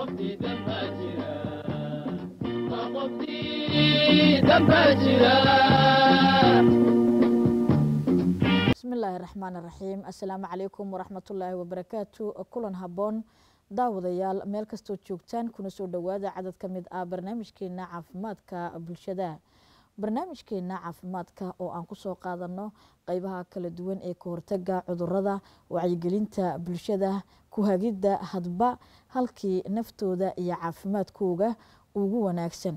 bismillaahi raxmaan raxiim assalaamu calaykum waraxmatullaahi wabarakaatu kulan habboon daawadayaal meel kastoo joogtaan kuna soo dhowaada cadad ka mid ah barnaamijkeena caafimaadka bulshada barnaamijkeena caafimaadka oo aan kusoo qaadano qeybaha kala duwan ee ka hortaga cudurada wacyigelinta bulshada ku hagidda hadba halkii naftooda iyo caafimaadkooga ugu wanaagsan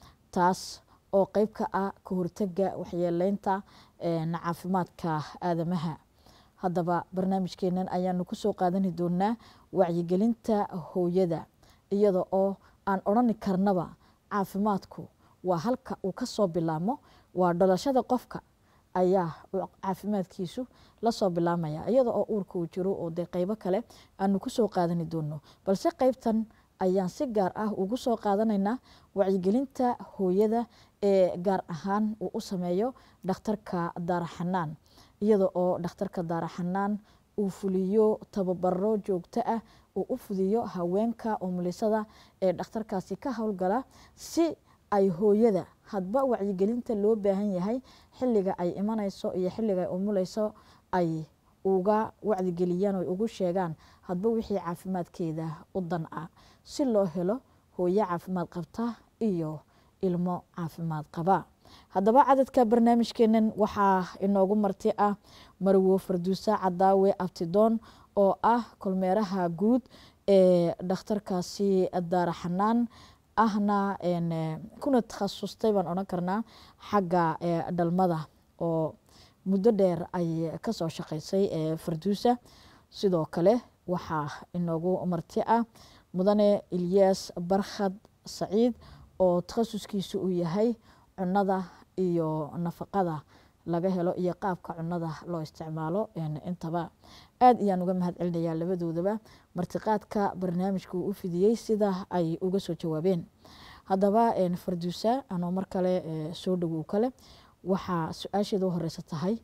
taas oo qeyb ka ah ka hortaga waxyeeleynta caafimaadka aadamaha haddaba barnaamijkeenan ayaanu kusoo qaadani doonaa wacyigelinta hooyada iyada oo aan odhani karnaba caafimaadku waa halka uu kasoo bilaamo waa dhalashada qofka ayaa caafimaadkiisu lasoo bilaamaya iyada oo uurka uu jiro oo dee qeybo kale aanu kusoo qaadani doono balse qeybtan ayaan si gaar ah ugu soo qaadanaynaa wacyigelinta hooyada ee gaar ahaan uu u sameeyo dhakhtarka daaraxanaan iyada oo dhakhtarka daaraxanaan uu fuliyo tababaro joogto ah uu u fudiyo haweenka umulisada ee dhakhtarkaasi ka howlgala si ay hooyada hadba wacyigelinta loo baahan yahay xilliga ay imanayso iyo xilliga ay umuleyso ay uga wacyigeliyaan o ugu sheegaan hadba wixii caafimaadkeeda u dan ah si loo helo hooyo caafimaad qabta iyo ilmo caafimaad qaba haddaba cadadka barnaamijkeenan waxaa inoogu marti ah marwo farduusa cadaawe abtidoon oo ah kolmeeraha guud ee dhakhtarkaasi daaraxanaan ahna kuna takhasustay baan odhan karnaa xagga dhalmada oo muddo dheer ay kasoo shaqeysay farduusa sidoo kale waxaa inoogu marti ah mudane ilyas barkhad saciid oo takhasuskiisu uu yahay cunada iyo nafaqada laga helo iyo qaabka cunada loo isticmaalo intaba aad ayaan uga mahad celinayaa labadoodaba martiqaadka barnaamijka uu u fidiyey sida ay uga soo jawaabeen haddaba farduusa anoo mar kale soo dhowow kale waxaa su-aasheeda u horeysa tahay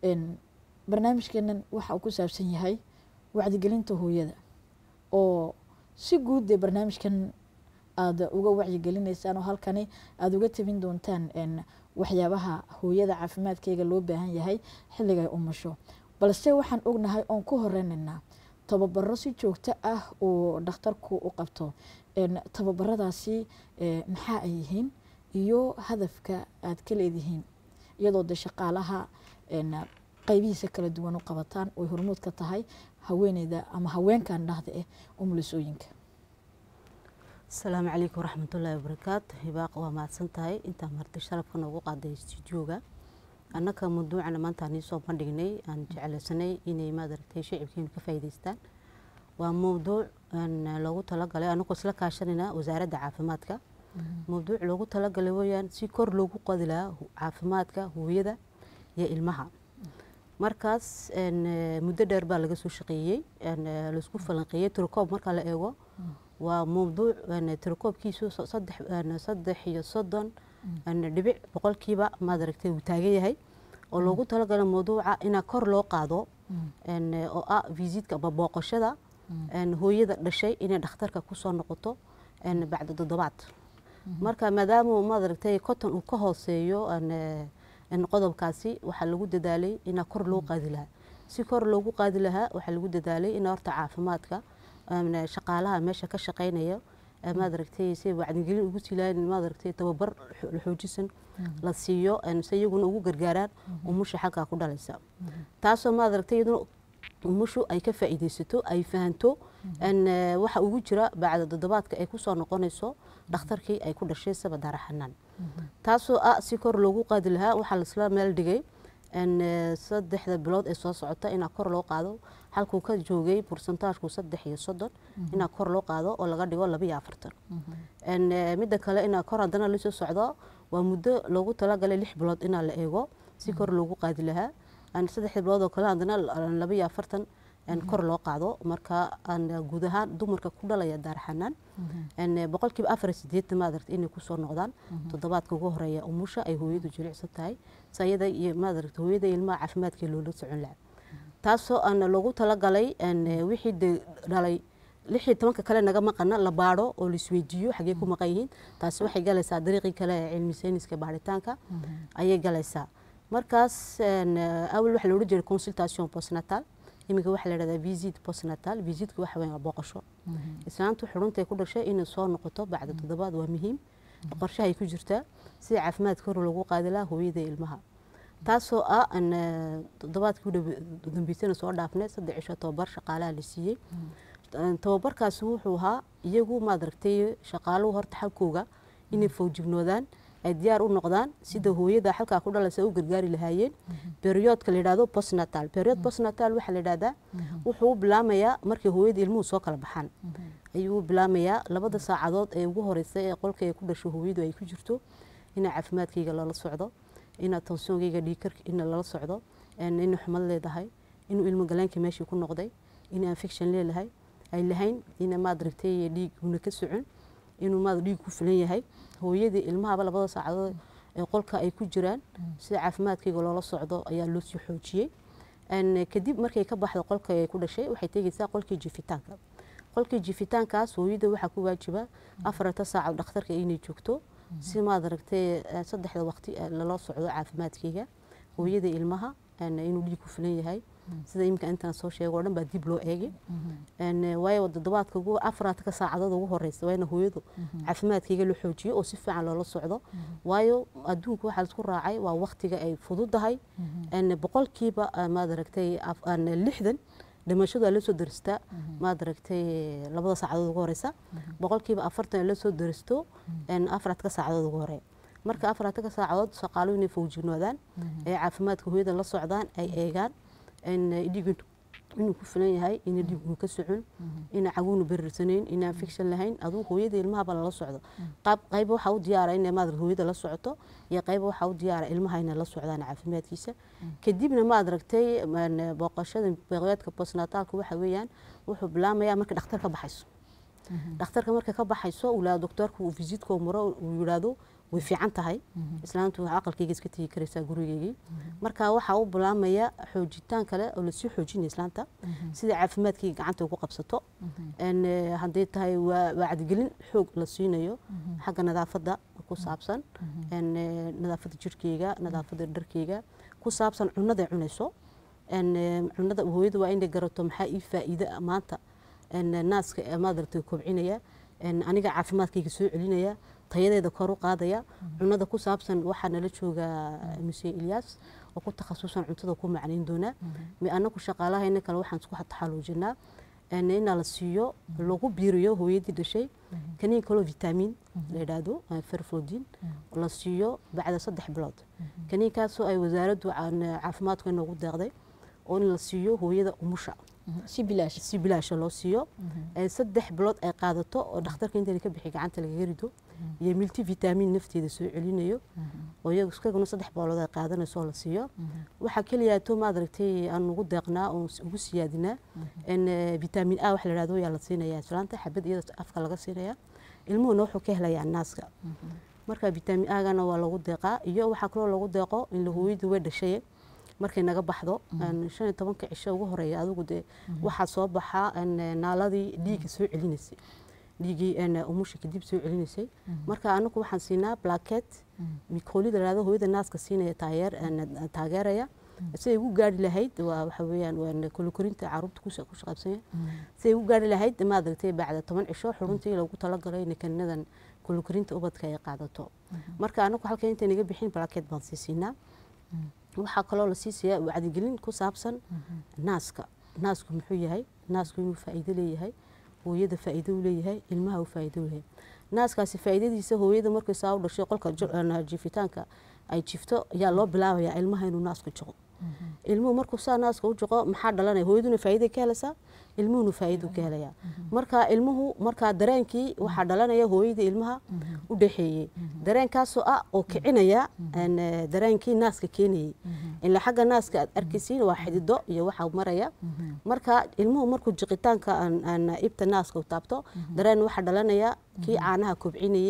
barnaamijkeenan waxa uu ku saabsan yahay wacyigelinta hooyada oo si guud dee barnaamijkan aada uga wacyigelinaysaan oo halkani aada uga tabin doontaan waxyaabaha hooyada caafimaadkeyga loo baahan yahay xilligay umasho balse waxaan ognahay oon ku horeynaynaa tababaro si joogto ah uu dhakhtarku u qabto tababaradaasi maxaa ay yihiin iyo hadafka aad ka leedihiin iyadoo de shaqaalaha qeybihiisa kala duwan u qabataan oy hormuud ka tahay haweeneyda ama haweenkan dhahda eh umulisooyinka asalaamu calaykum waraxmatullaahi wabarakaatu hibaaq waa mahadsan tahay intaa marti sharafka noogu qaaday stuudioga annaka mawduucana maanta nii soo bandhignay aan jeclaysanay inay maadaragtay shicibkeenu ka faa'iidaystaan waa mawduuc loogu talagalay anagoo isla kaashanayna wasaaradda caafimaadka mawduuc loogu talagalay weyaan si kor loogu qodi lahaa caafimaadka hooyada iyo ilmaha markaas muddo dheer baa laga soo shaqeeyey laisku falanqeeyey tirokoob marka la eego waa mawduuc tirakoobkiisu saddex iyo soddon dhibic boqolkiiba maad aragtay uu taagan yahay oo loogu talagala mawduuca inaa kor loo qaado oo ah visiitka ama booqashada hooyada dhashay inay dhakhtarka kusoo noqoto bacda toddobaad marka maadaama maad aragtay cotton uu ka hooseeyo qodobkaasi waxaa lagu dadaalay inaa kor loo qaadi lahaa si kor loogu qaadi lahaa waxaa lagu dadaalay in horta caafimaadka shaqaalaha meesha ka shaqeynaya maad aragtay si wacdigelin ugu silaan maad aragtay tababar xoojisan la siiyo si iyaguna ugu gargaaraan umusha xalkaa ku dhalaysa taasoo maad aragtay iyaduna umushu ay ka faa'iidaysato ay fahanto waxa ugu jira bacda toddobaadka ay kusoo noqonayso dhakhtarkii ay ku dhashay saba daaraxanaan taasoo ah si kor loogu qaadi lahaa waxaa laisla meel dhigay saddexda bilood ee soo socota inaa kor loo qaado halkuu ka joogay bursantaajku saddex iyo soddon inaa kor loo qaado oo laga dhigo laba iyo afartan midda kale inaa kor haddana lasoo socdo waa muddo loogu talagalay lix bilood inaa la eego si kor loogu qaadi lahaa saddexda bilood oo kale haddana laba iyo afartan kor loo qaado marka guud ahaan dumarka ku dhalaya daarxanaan boqolkiiba afar sideetan maadaragta inay kusoo noqdaan toddobaadka ugu horeeya umusha ay hooyadu jilicsan tahay sayada iyo maadaragta hooyada ilmaha caafimaadka loola socon lahaa taasoo aan loogu talagalay wixii de dhalay lix iyo tobanka kale naga maqana la baadho oo laisweydiiyo xagee ku maqan yihiin taasi waxay galaysaa dariiqii kale ee cilmi sayniska baaritaanka ayay galaysaa markaas awal waxaa la odhan jiray consultation postnatal iminka waxaa la dhahdaa visit postnatal visitka waxa weyn waa booqasho islaantu xuruntay ku dhashay inay soo noqoto bacda toddobaad waa muhiim qorshahay ku jirtaa sida caafimaadka hor lagu qaadi lahaa hooyada ilmaha taasoo ah toddobaadkii u dambeysana soo dhaafnay saddex cisho tobabar shaqaalaha la siiyey tababarkaasi wuxuu ahaa iyagu maad aragtay shaqaaluhu horta xalkooga inay fawjignoodaan ay diyaar u noqdaan sida hooyada xalkaa ku dhalaysa u gargaari lahaayeen beriyodka la yidhahdo postnatal period postnatal waxaa la yidhahdaa wuxuu u bilaamayaa markay hooyada ilmuhu soo kala baxaan ayuu u bilaamayaa labada saacadood ee ugu horeysay ee qolka ay ku dhasho hooyadu ay ku jirto inaa caafimaadkayga lala socdo inaa tonsoonkayga dhiikarka ina lala socdo ina xumad leedahay inuu ilmo galaankii meeshii ku noqday in infection leelahay ay lahayn ina maad aragtay dhiig una ka socon inuu maad dhiig ku filan yahay hooyadii ilmahaba labada saacadood ee qolka ay ku jiraan sida caafimaadkayga loola socdo ayaa loo sii xoojiyey kadib markay ka baxdo qolka ay ku dhashay waxay tegeysaa qolkii jifitaanka qolkii jifitaankaas hooyada waxaa ku waajiba afarta saaca dhakhtarka inay joogto si maad aragtay saddexda waqti lala socdo caafimaadkayga hooyada ilmaha inuu dhiig ku filan yahay sida iminka intaan soo sheego o dhan baa dib loo eegay waayo toddobaadka ugu afaraadka saacadood ugu horeysa waa in hooyadu caafimaadkayga la xoojiyo oo si fiican loola socdo waayo adduunka waxaa laisku raacay waa waqtiga ay fududahay boqolkiiba maad aragtay lixdan dhimashadu aa lasoo daristaa maad aragtay labada saacadood ugu horeysa boqolkiiba afartan la soo daristo afaraadka saacadood ugu horeya marka afaraadka saacadood shaqaaluhu inay fawjignoodaan ee caafimaadka hooyada la socdaan ay eegaan dhiig inuu ku filan yahay ina dhiigunu ka socon ina caguunu berirsanayn ina infection lahayn aduu hooyada ilmahaba lala socdo qayb waxaa u diyaara ina maad hooyada la socoto iyo qayb waxaa u diyaara ilmaha inay la socdaan caafimaadkiisa kadibna maad aragtay booqashada beeqeedka postnataalka waxa weeyaan wuxuu bilaamayaa marka dhakhtar ka baxayso dhakhtarka marka ka baxayso ulaa doktorka uu visitka maro uu yidhaahdo way fiican tahay islaantu aqalkayga iska tegi karaysaa gurigeygii marka waxaa u bilaamaya xoojitaan kale oo lasii xoojinaya islaanta sida caafimaadkayga gacanta ugu qabsato hadday tahay waa wacdigelin xoog la siinayo xagga nadaafadda ku saabsan nadaafadda jirkeyga nadaafadda dharkeyga ku saabsan cunaday cunayso cunada hooyada waa inay garato maxaa ii faa'iide maanta naaska maadaragtay kobcinaya aniga caafimaadkayga soo celinaya tayadeeda kor u qaadaya cunada ku saabsan waxaa nala jooga muse ilyaas oo ku takhasusan cuntada ku macnayn doonaa anaku shaqaalahayna kale waxaan isku taxaluujinaa inaa la siiyo lagu biiriyo hooyadii dhashay kaniin kaloo vitamiin la yidhaahdo ferflodin la siiyo bacda saddex bilood kaniinkaasoo ay wasaaraddu caafimaadku inoogu deeqday oo in la siiyo hooyada umusha si bilaash si bilaasha loo siiyo saddex bilood ay qaadato oo dhakhtarka inta ka bixi gacanta lagaga rido iyo milti vitamiin nafteeda soo celinayo oo iyagu iskaguna saddex bilood ay qaadanayso oo la siiyo waxaa keliyaato maad aragtay aan ugu deeqnaa oo ugu siyaadinaa vitamiin a waxa la yidhahdo yaa la siinaya islaanta xabad iyada afka laga siinaya ilmuhuna wuxuu ka helayaa naaska marka vitamiin agana waa lagu deeqaa iyo waxaa kaloo lagu deeqo in la hooyadu way dhashay markay naga baxdo shan iyo tobanka cisho ugu horeeya adigu dee waxaa soo baxaa naaladii dhiigga soo celinaysay dhiiggii umusha kadib soo celinaysay marka anagu waxaan siinaa blaket mikoolida lahado hooyada naaska siinaya taageer taageeraya siday ugu gaari lahayd waa waxa weeyaan waa kolokorinta caruurta ku shaqaabsanya siday ugu gaari lahayd maaragtay bacda toban cisho xuruntii lagu talagalay in kaninadan kolokorinta ubadka ay qaadato marka anagu halka inta naga bixin blaket baan sii siinaa waxaa kaloo la siisaya wacdigelin ku saabsan naaska naasku muxuu yahay naasku inuu faa'iido leeyahay hooyada faa'iido u leeyahay ilmaha u faa'iido u leeyahay naaskaasi faa'iidadiisa hooyada markay saa u dhashay qolka jifitaanka ay jifto ayaa loo bilaabayaa ilmaha inuu naasku jiqo ilmuhu markuu saa naaska u jiqo maxaa dhalanaya hooyaduna faa'iiday ka helaysaa ilmuhuna faa'iido ka helayaa marka ilmuhu markaa dareenkii waxaa dhalanaya hooyadii ilmaha u dhexeeyey dareenkaasoo ah oo kicinaya dareenkii naaska keenayey ilaa xagga naaska aad arkaysiin waa xidido iyo waxaa maraya marka ilmuhu markuu jiqitaanka ibta naaska u taabto dareen waxaa dhalanaya kii caanaha kobcinayey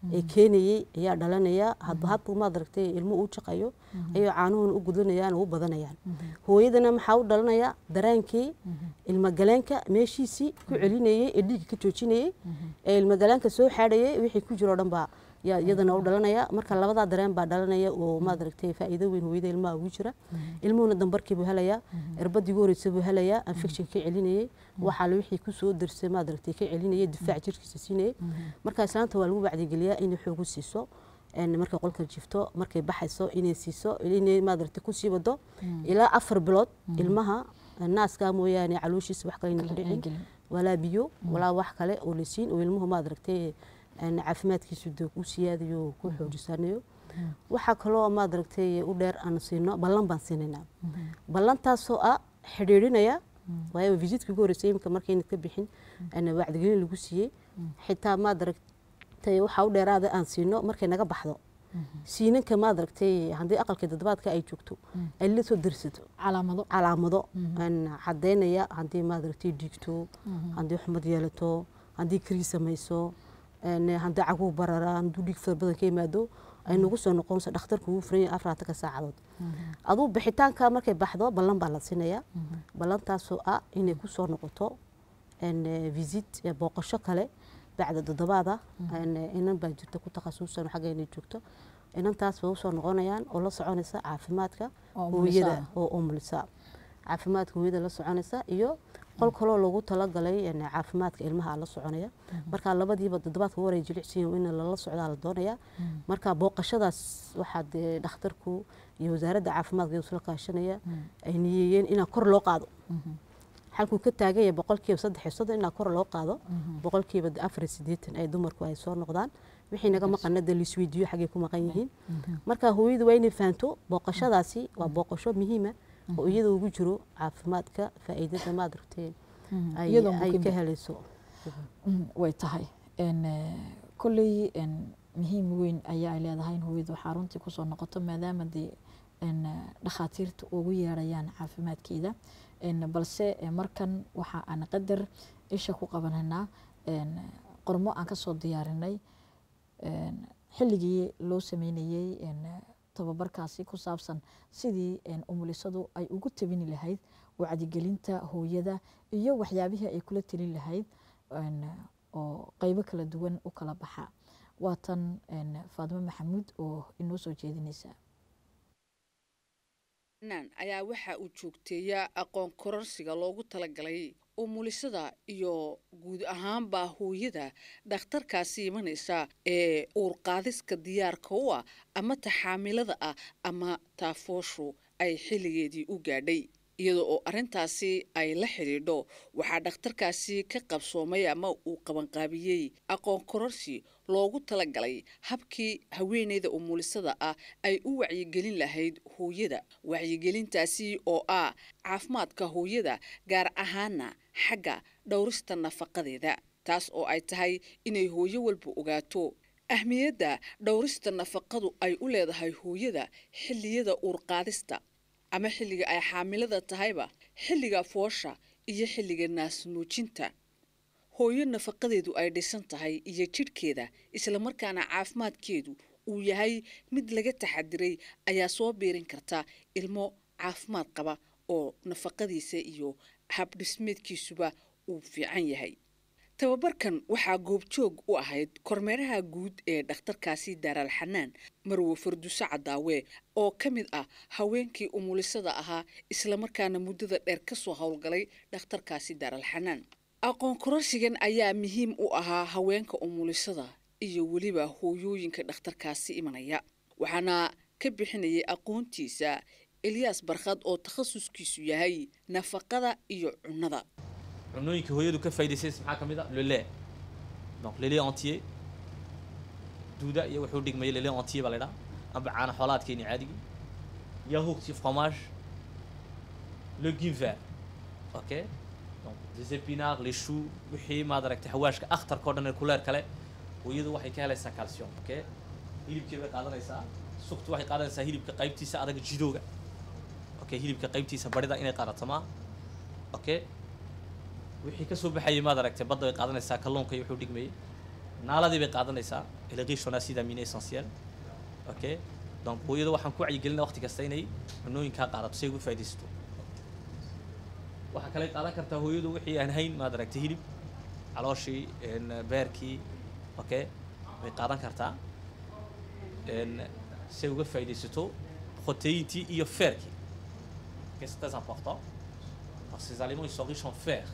ee keenayey ayaa dhalanaya hadba hadba maad aragtay ilmo uu jaqayo ayuu caanuhuna u gudlanayaan oo u badanayaan hooyadana maxaa u dhalanaya daraankii ilmagaleenka meeshiisii ku celinayey ee dhiigga ka joojinayey ee ilmagaleenka soo xaadhayay wixii ku jiro o dhan baa yaa iyadana u dhalanaya marka labadaa dareen baa dhalanaya oo maad aragtay faa'iido weyn hooyada ilmaha ugu jira ilmuhuna dambarkii buu helayaa irbadii ugu horeysa buu helayaa infection ka celinayey waxaale wixii kusoo darsay maad aragtay ka celinayay difaac jirkiisa siinayay marka islaanta waa lagu wacdigeliyaa inay xoogu siiso markay qolka jifto markay baxayso inay siiso inay maad aragtay kusii wado ilaa afar bilood ilmaha naaskaa mooyaane calooshiisa wax kale ku dhicin walaa biyo walaa wax kale oo la siin oo ilmuhu maad aragtay caafimaadkiisu dee ku siyaadayo ku xoojisanayo waxaa kaloo maad aragtay u dheer aan siino ballan baan siinaynaa ballantaasoo ah xidhiidhinaya waayo visitka ugu horreysay imika markayna ka bixin wacdigelin lagu siiyey xitaa maad aragtay waxaa u dheeraada aan siino markay naga baxdo siinanka maad aragtay haddii aqalka toddobaadka ay joogto ay la soo darsato calaamado calaamado caddaynaya haddii maad aragtay dhiigto haddii xumad yeelato haddii krii samayso haddii caguhu bararaan hadduu dhiig fara badan ka yimaado ay nagu soo noqonayso dhakhtarku ugu furan yahay afaraatanka saacadood aduu bixitaanka markay baxdo ballan baa la siinayaa ballantaasoo ah inay ku soo noqoto visit booqasho kale bacda toddobaada inan baa jirta ku takhasusan xagga inay joogto inantaas bay usoo noqonayaan oo la soconaysa caafimaadka hooyada oo umulisa caafimaadka hooyada la soconaysa iyo qol kaloo lagu talagalay caafimaadka ilmaha la soconaya marka labadiiba toddobaadka waray jilicsiin in lala socdaa la doonaya marka booqashadaas waxaa dee dhakhtarku iyo wasaaradda caafimaadka isla kaashanaya ay niyeeyeen inaa kor loo qaado halkuu ka taagan yahay boqolkiiba saddex iyo soddon inaa kor loo qaado boqolkiiba afar iyo siddeetan ay dumarku ay soo noqdaan wixii naga maqana dee laisweydiiyo xaggay ku maqan yihiin marka hooyadu waa inay fahanto booqashadaasi waa booqasho muhiima oo iyada ugu jiro caafimaadka faa'iidada maad aragtay ay ka helayso way tahay kolley muhiim weyn ayaa ay leedahay in hooyadu xaruntii kusoo noqoto maadaama dee dhakhaatiirta ugu yeerayaan caafimaadkeeda balse markan waxa aan qadar isha ku qabanaynaa qormo aan kasoo diyaarinay xilligii loo sameynayey tababarkaasi ku saabsan sidii umulisadu ay ugu tabini lahayd wacdigelinta hooyada iyo waxyaabihii ay kula telin lahayd oo qeybo kala duwan u kala baxa waatan faadimo maxamuud oo inoo soo jeedinaysa ayaa waxa uu joogteeyaa aqoon kororsiga loogu talagalay umulisada iyo guud ahaanbaa hooyada dhakhtarkaasi imanaysa ee uurqaadiska diyaarka u ah ama taxaamilada ah ama taafooshu ay xilligeedii u gaadhay iyada oo arrintaasi ay la xidhiidho waxaa dhakhtarkaasi ka qabsoomay ama uu qabanqaabiyey aqoon kororsi loogu talagalay habkii haweeneyda umulisada ah ay u wacyigelin lahayd hooyada wacyigelintaasi oo ah caafimaadka hooyada gaar ahaana xagga dhowrista nafaqadeeda taas oo ay tahay inay hooyo walba ogaato ahmiyadda dhowrista nafaqadu ay u leedahay hooyada xilliyada uurqaadista ama xilliga ay xaamilada tahayba xilliga foosha iyo xilliga naasnuujinta hooyo nafaqadeedu ay dhisan tahay iyo jidhkeeda islamarkaana caafimaadkeedu uu yahay mid laga taxadiray ayaa soo biirin karta ilmo caafimaad qaba oo nafaqadiisa iyo habdhismeedkiisuba uu fiican yahay tababarkan waxaa goobjoog u ahayd kormeeraha guud ee dhakhtarkaasi daaraal xanaan marwe farduuse cadaawe oo ka mid ah haweenkii umulisada ahaa islamarkaana muddada dheer ka soo howlgalay dhakhtarkaasi daaraal xanaan aqoon kororsigan ayaa muhiim u ahaa haweenka umulisada iyo weliba hooyooyinka dhakhtarkaasi imanaya waxaana ka bixinayay aqoontiisa elyaas barkhad oo takhasuskiisu yahay nafaqada iyo cunnada cunooyinka hooyadu ka faa'iidaysays maxaa ka mid ah le lait donc le lait entier duuda iyo wuxuu dhigmaya le lait entier baa la idhaha amba caana xoolaadkeeni caadigii yahourt iyo fromage legume vert ok donc des épinards les choux wixii maad aragtay xawaashka akhtarka o dhan ee kuleer kale hooyadu waxay ka helaysaa calcium ok hilibkii bay qaadanaysaa sugtu waxay qaadanaysaa hilibka qaybtiisa adag jidooga okay hilibka qaybtiisa barida inay qaadato maa okay wixii ka soo baxayay maad aragtay badda way qaadanaysaa kalluunka iyo wuxuu dhigmayay naaladii bay qaadanaysaa elle est riche en acide aminé essentiel ok donc hooyada waxaan ku wacyigelinaa waqti kasta inay cunooyinkaa qaadato si ay uga faaidaysato waxaa kale qaadan kartaa hooyadu wixii aan hayn maad aragtay hilib calooshii n beerkii ok way qaadan kartaa n si ay uga faaidaysato protéintii iyo feerkii ok c'est très important parce que ces aliments ils sont riches en fer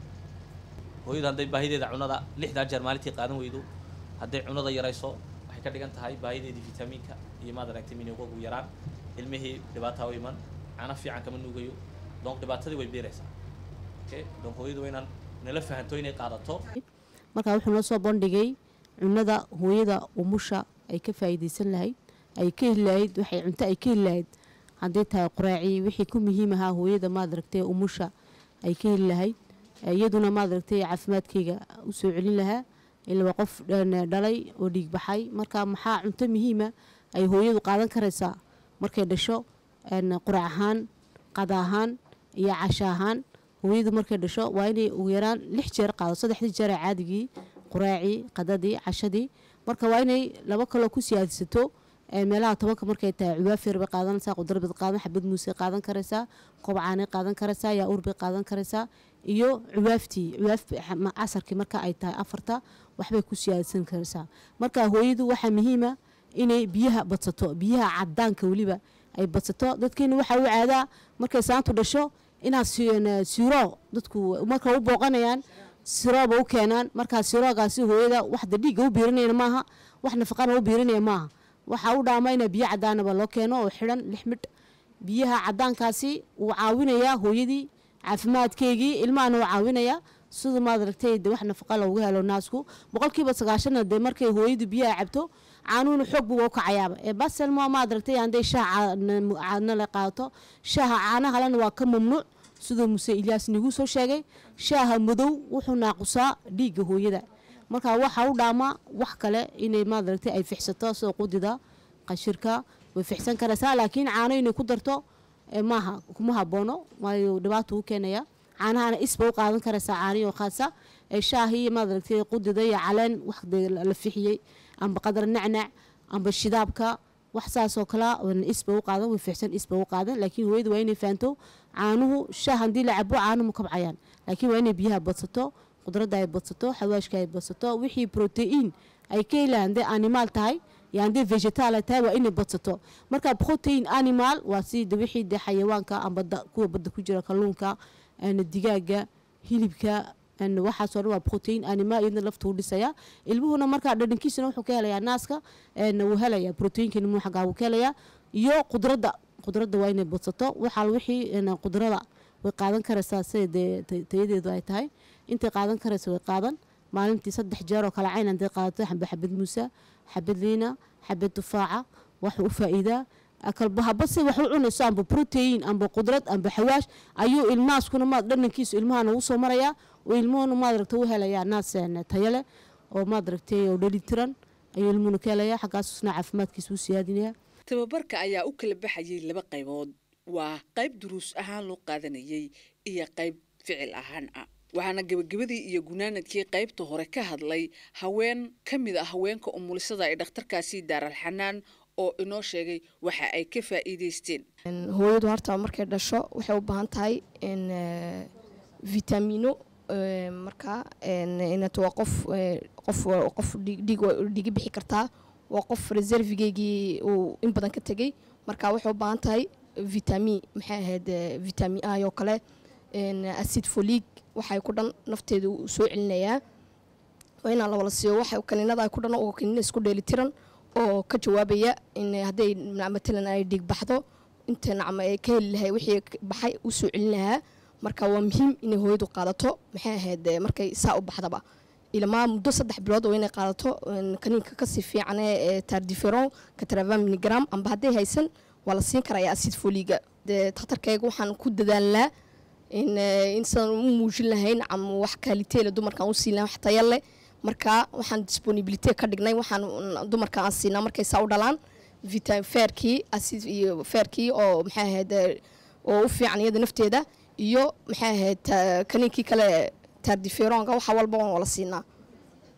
hooyadu hadday baahideeda cunada lixdaa jeer maalintii qaadan weydo hadday cunada yarayso waxay ka dhigan tahay baahideedii vitamiinka iyo maad aragtay minoogagu yaraan ilmihii dhibaataa u iman cana fiican kama nuugayo donc dhibaatadii way beeraysaa okay donc hooyadu waa inaan nala fahanto inay qaadato markaa wuxuu noo soo bandhigay cunada hooyada umusha ay ka faa'iidaysan lahayd ay ka heli lahayd waxay cunto ay ka heli lahayd haddii tahay quraaci wixii ku muhiim ahaa hooyada maad aragtay umusha ay ka heli lahayd iyaduna maad aragtay caafimaadkayga u soo celin lahaa ilaa qof dhalay oo dhiig baxay marka maxaa cunto muhiima ay hooyadu qaadan karaysaa markay dhasho qurac ahaan qada ahaan iyo casho ahaan hooyadu markay dhasho waa inay ugu yaraan lix jeer qaado saddexdii jeer ee caadigii quraacii qadadii cashadii marka waa inay laba kaloo ku siyaadisato meelaha tobanka markay tahay cuwaafeer bay qaadanaysaa qudrad bay qaadan xabad muuse qaadan karaysaa kobcaanay qaadan karaysaa yaa-uur bay qaadan karaysaa iyo cuwaaftii cuwaaf casarkii marka ay tahay afarta waxbay ku siyaadsan karaysaa marka hooyadu waxaa muhiima inay biyaha badsato biyaha cadaanka weliba ay badsato dadkeena waxaa u caadaa markay saantu dhasho inaad siro dadku marka u booqanayaan sirooba u keenaan markaa siroogaasi hooyada waxda dhiigga u biirinayna maaha wax nafaqana u biirinaya maaha waxaa u dhaama ina biyo cadaanaba loo keeno oo xidhan lix midh biyaha cadaankaasi wuu caawinayaa hooyadii caafimaadkeygii ilmahana wuu caawinayaa siduu maad aragtay de wax nafaqa loogu helo naasku boqolkiiba sagaashana dee markay hooyadu biyaha cabto caanuhuna xoog buuba u kacayaaba ee baselmo maad aragtay hadday shaaha caana la qaadato shaaha caanahalena waa ka mamnuuc siduu muse ilyaas nagu soo sheegay shaaha madow wuxuu naaqusaa dhiigga hooyada marka waxaa u dhaamaa wax kale inay maad aragtay ay fixsato sida qudida qashirka way fixsan karaysaa laakiin caano inay ku darto maaha kuma haboono waayo dhibaata u keenaya caanahana isba u qaadan karaysaa caaniyo khaasa shaahii maad aragtay qudida iyo caleen wax la fixiyey amba qadar nacnac amba shidaabka wax saasoo kale isba u qaadan way fixsan isba u qaadan laakiin hooyada waa inay fahanto caanuhu shaah haddii la cabo caano ma kabcayaan laakiin waa inay biyaha badsato qudradda ay badsato xawaashka ay badsato wixii protein ay ka helaan hadday animaal tahay iyo hadday vegetal ay tahay waa inay badsato marka protein animal waa sida wixii de xayawaanka amba kuwa badda ku jira kalluunka digaaga hilibka waxaasoo dhan waa protein animal iyadna lafta u dhisaya ilmuhuna markaa dhadhankiisuna wuxuu ka helayaa naaska wuu helaya proteinka ilmuhu xaggaa wuu ka helayaa iyo qudradda qudradda waa inay badsato waxaa wixii qudrada way qaadan karaysaa sida dee tayadeedu ay tahay intay qaadan karaysa way qaadan maalintii saddex jeer oo kale cayn hadday qaadato xaba xabad muusa xabad liina xabad tufaaca waxuu u faa'iidaa kalbahaba se wax u cunayso amba protein amba qudrad amba xawaash ayuu ilmaaskuna maad dhanankiisu ilmahana ugu soo marayaa oo ilmuhuna maad aragta u helayaa naas tayo leh oo maad aragtay oo dhali tiran ayuu ilmuhuna ka helayaa xaggaasusna caafimaadkiisa u siyaadinaya tababarka ayaa u kala baxayay laba qaybood waa qayb duruus ahaan loo qaadanayay iyo qayb ficil ahaan ah waxaana gebagabadii iyo gunaanadkii qaybta hore ka hadlay haween ka mid a haweenka umulisada ee dhakhtarkaasi daaralxanaan oo inoo sheegay waxa ay ka faa'iidaysteen hooyadu horta markay dhasho waxay u baahan tahay vitamino marka inat waa qof qof qof dhiig dhiigi bixi kartaa waa qof reservigeygii uu in badan ka tegey marka waxay u baahan tahay vitamin maxay ahayd vitamin a oo kale acid folig waxay ku dhan nafteeda u soo celinayaa waa inaan lawala siiyo waxa kaniinada ay ku dhan oo kaniina isku dheelitiran oo ka jawaabaya in hadday matalan ay dhiig baxdo inta nacma ay ka heli lahay wixii baxay u soo celin lahaa marka waa muhiim inay hooyadu qaadato maxay ahayd markay saa u baxdaba ilmaa muddo saddex bilood oo inay qaadato kaniinka kasii fiicane ee tardiferon katravan miligram amba hadday haysan waa la siin karaya acid foliga dee takhtarkayga waxaan ku dadaalnaa in insan u muujin lahayn ama wax kaaliteela dumarkaan u siin lahayn wax taya leh marka waxaan disponibility ka dhignay waxaan dumarka aan siinaa markay saa u dhalaan vitamin feerkii acid iyo feerkii oo maxay ahayd oo u fiican iyada nafteeda iyo maxay ahayd kaniinkii kale tardiferonga waxa walba waan wala siinaa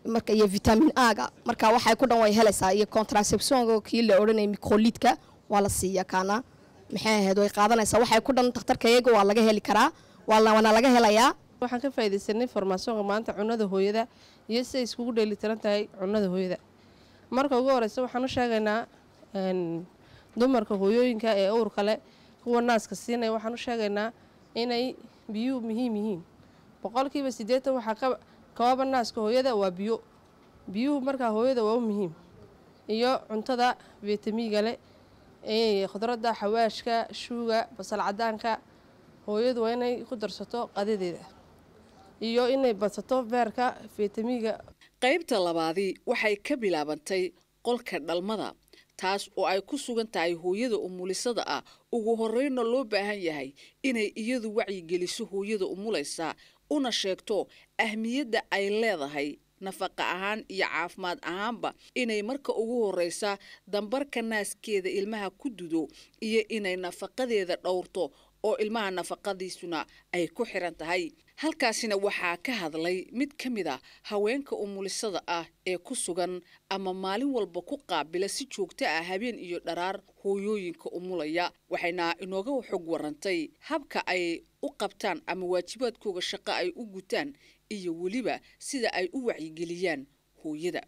marka iyo vitamin a-ga marka waxay ku dhan way helaysaa iyo contraceptionka kii la odhanayay microlidka waa la siiya kaana maxay ahayd way qaadanaysaa waxay ku dhan dhakhtarka iyaga waa laga heli karaa waana laga helayaa waxaan ka faaidaysanay formaasonka maanta cunada hooyada iyo siday iskugu dheelitiran tahay cunada hooyada marka ugu horeysa waxaan u sheegaynaa dumarka hooyooyinka ee uurka leh kuwa naaska siinaya waxaan u sheegaynaa inay biyuhu muhiim yihiin boqolkiiba siddeetan waxaa kababa naaska hooyada waa biyo biyuhu markaa hooyada waa u muhiim iyo cuntada vitamiiga leh khudradda xawaashka shuuga basal cadaanka hooyadu waa inay ku darsato qadadeeda iyo inay badsato beerka vitamiiga qaybta labaadii waxay ka bilaabantay qolka dhalmada taas oo ay ku sugan tahay hooyada umulisada ah ugu horreynna loo baahan yahay inay iyadu wacyigeliso hooyada umulaysa una sheegto ahmiyadda ay leedahay nafaqa ahaan iyo caafimaad ahaanba inay marka ugu horreysa dambarka naaskeeda ilmaha ku dudo iyo inay nafaqadeeda dhowrto oo ilmaha nafaqadiisuna ay ku xiran tahay halkaasina waxaa ka hadlay mid ka mid a haweenka umulisada ah ee ku sugan ama maalin walba ku qaabila si joogto ah habeen iyo dharaar hooyooyinka umulaya waxayna inooga xog warantay habka ay u qabtaan ama waajibaadkooga shaqo ay u gutaan iyo weliba sida ay u wacyigeliyaan hooyada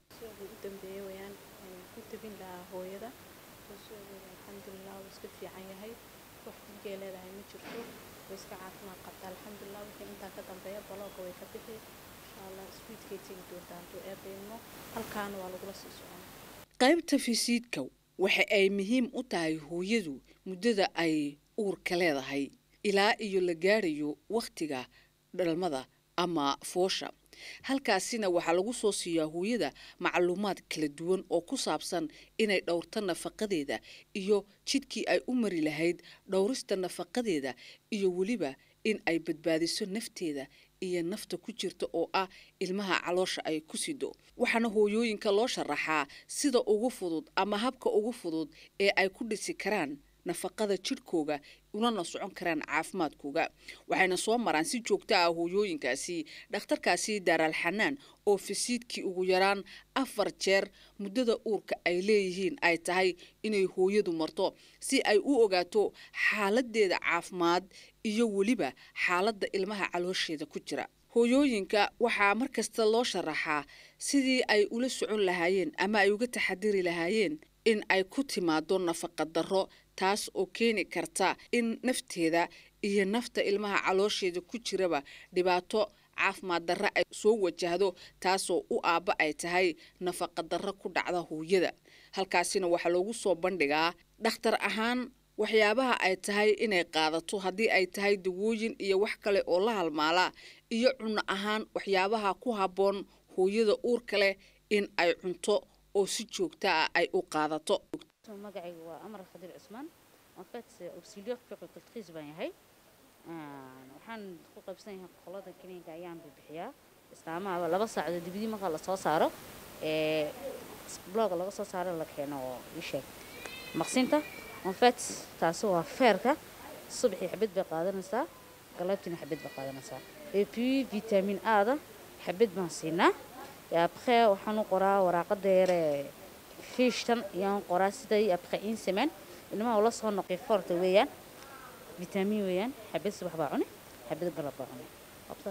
leedahay ma jirto way iska caafimaad qabta alxamdulilah wixii intaa ka dambeeya balooga way ka bixi insha allah swiidkay tegi doontaa hadduu eebayno halkaana waa lagula sii socon qaybta fisiidka waxa ay muhiim u tahay hooyadu muddada ay uurka leedahay ilaa iyo la gaarayo wakhtiga dhalmada ama foosha halkaasina waxaa lagu soo siiyaa hooyada macluumaad kala duwan oo ku saabsan inay dhowrto nafaqadeeda iyo jidkii ay u mari lahayd dhowrista nafaqadeeda iyo weliba in ay badbaadiso nafteeda iyo nafta ku jirta oo ah ilmaha caloosha ay ku sido waxaana hooyooyinka loo sharaxaa sida ugu fudud ama habka ugu fudud ee ay ku dhisi karaan nafaqada jidhkooga unana socon karaan caafimaadkooga waxayna soo maraan si joogto ah hooyooyinkaasi dhakhtarkaasi daaraal xanaan oo fisiidkii ugu yaraan afar jeer muddada uurka ay leeyihiin ay tahay inay hooyadu marto si ay u ogaato xaaladeeda caafimaad iyo weliba xaaladda ilmaha caloosheeda ku jira hooyooyinka waxaa mar kasta loo sharaxaa sidii ay ula socon lahaayeen ama ay uga taxadiri lahaayeen in ay ku timaado nafaqa darro taas oo keeni karta in nafteeda iyo nafta ilmaha caloosheeda ku jiraba dhibaato caafimaad darro ay soo wajahdo taasoo u aabba ay tahay nafaqa darro ku dhacda hooyada halkaasina waxaa loogu soo bandhigaa dhakhtar ahaan waxyaabaha ay tahay inay qaadato haddii ay tahay dawooyin iyo wax kale oo la halmaala iyo cunno ahaan waxyaabaha ku habboon hooyada uurka leh in ay cunto oo si joogta ah ay u qaadato magacayga waa amar khadiir cusmaan en fait auxiliaire puericultrice baan yahay waxaan ku qaybsan yahay qolada kiniinka ayaan bibixiyaa islaamaha laba saacadood dibadii marka lasoo saaro ee blogga laga soo saaro la keeno oo ii sheeg maqsinta en fait taasi waa feerka subaxii xabad bay qaadanaysaa galabtiina xabad bay qaadanaysaa et puis vitamine a-da xabad baan siinaa après waxaan u qoraa waraaqada yare fiishtan ayaan qoraa siday après une semaine ilmaha ula soo noqay forta weeyaan vitamin weeyaan xabad subax baa cuni xabad galab baa cuni qabta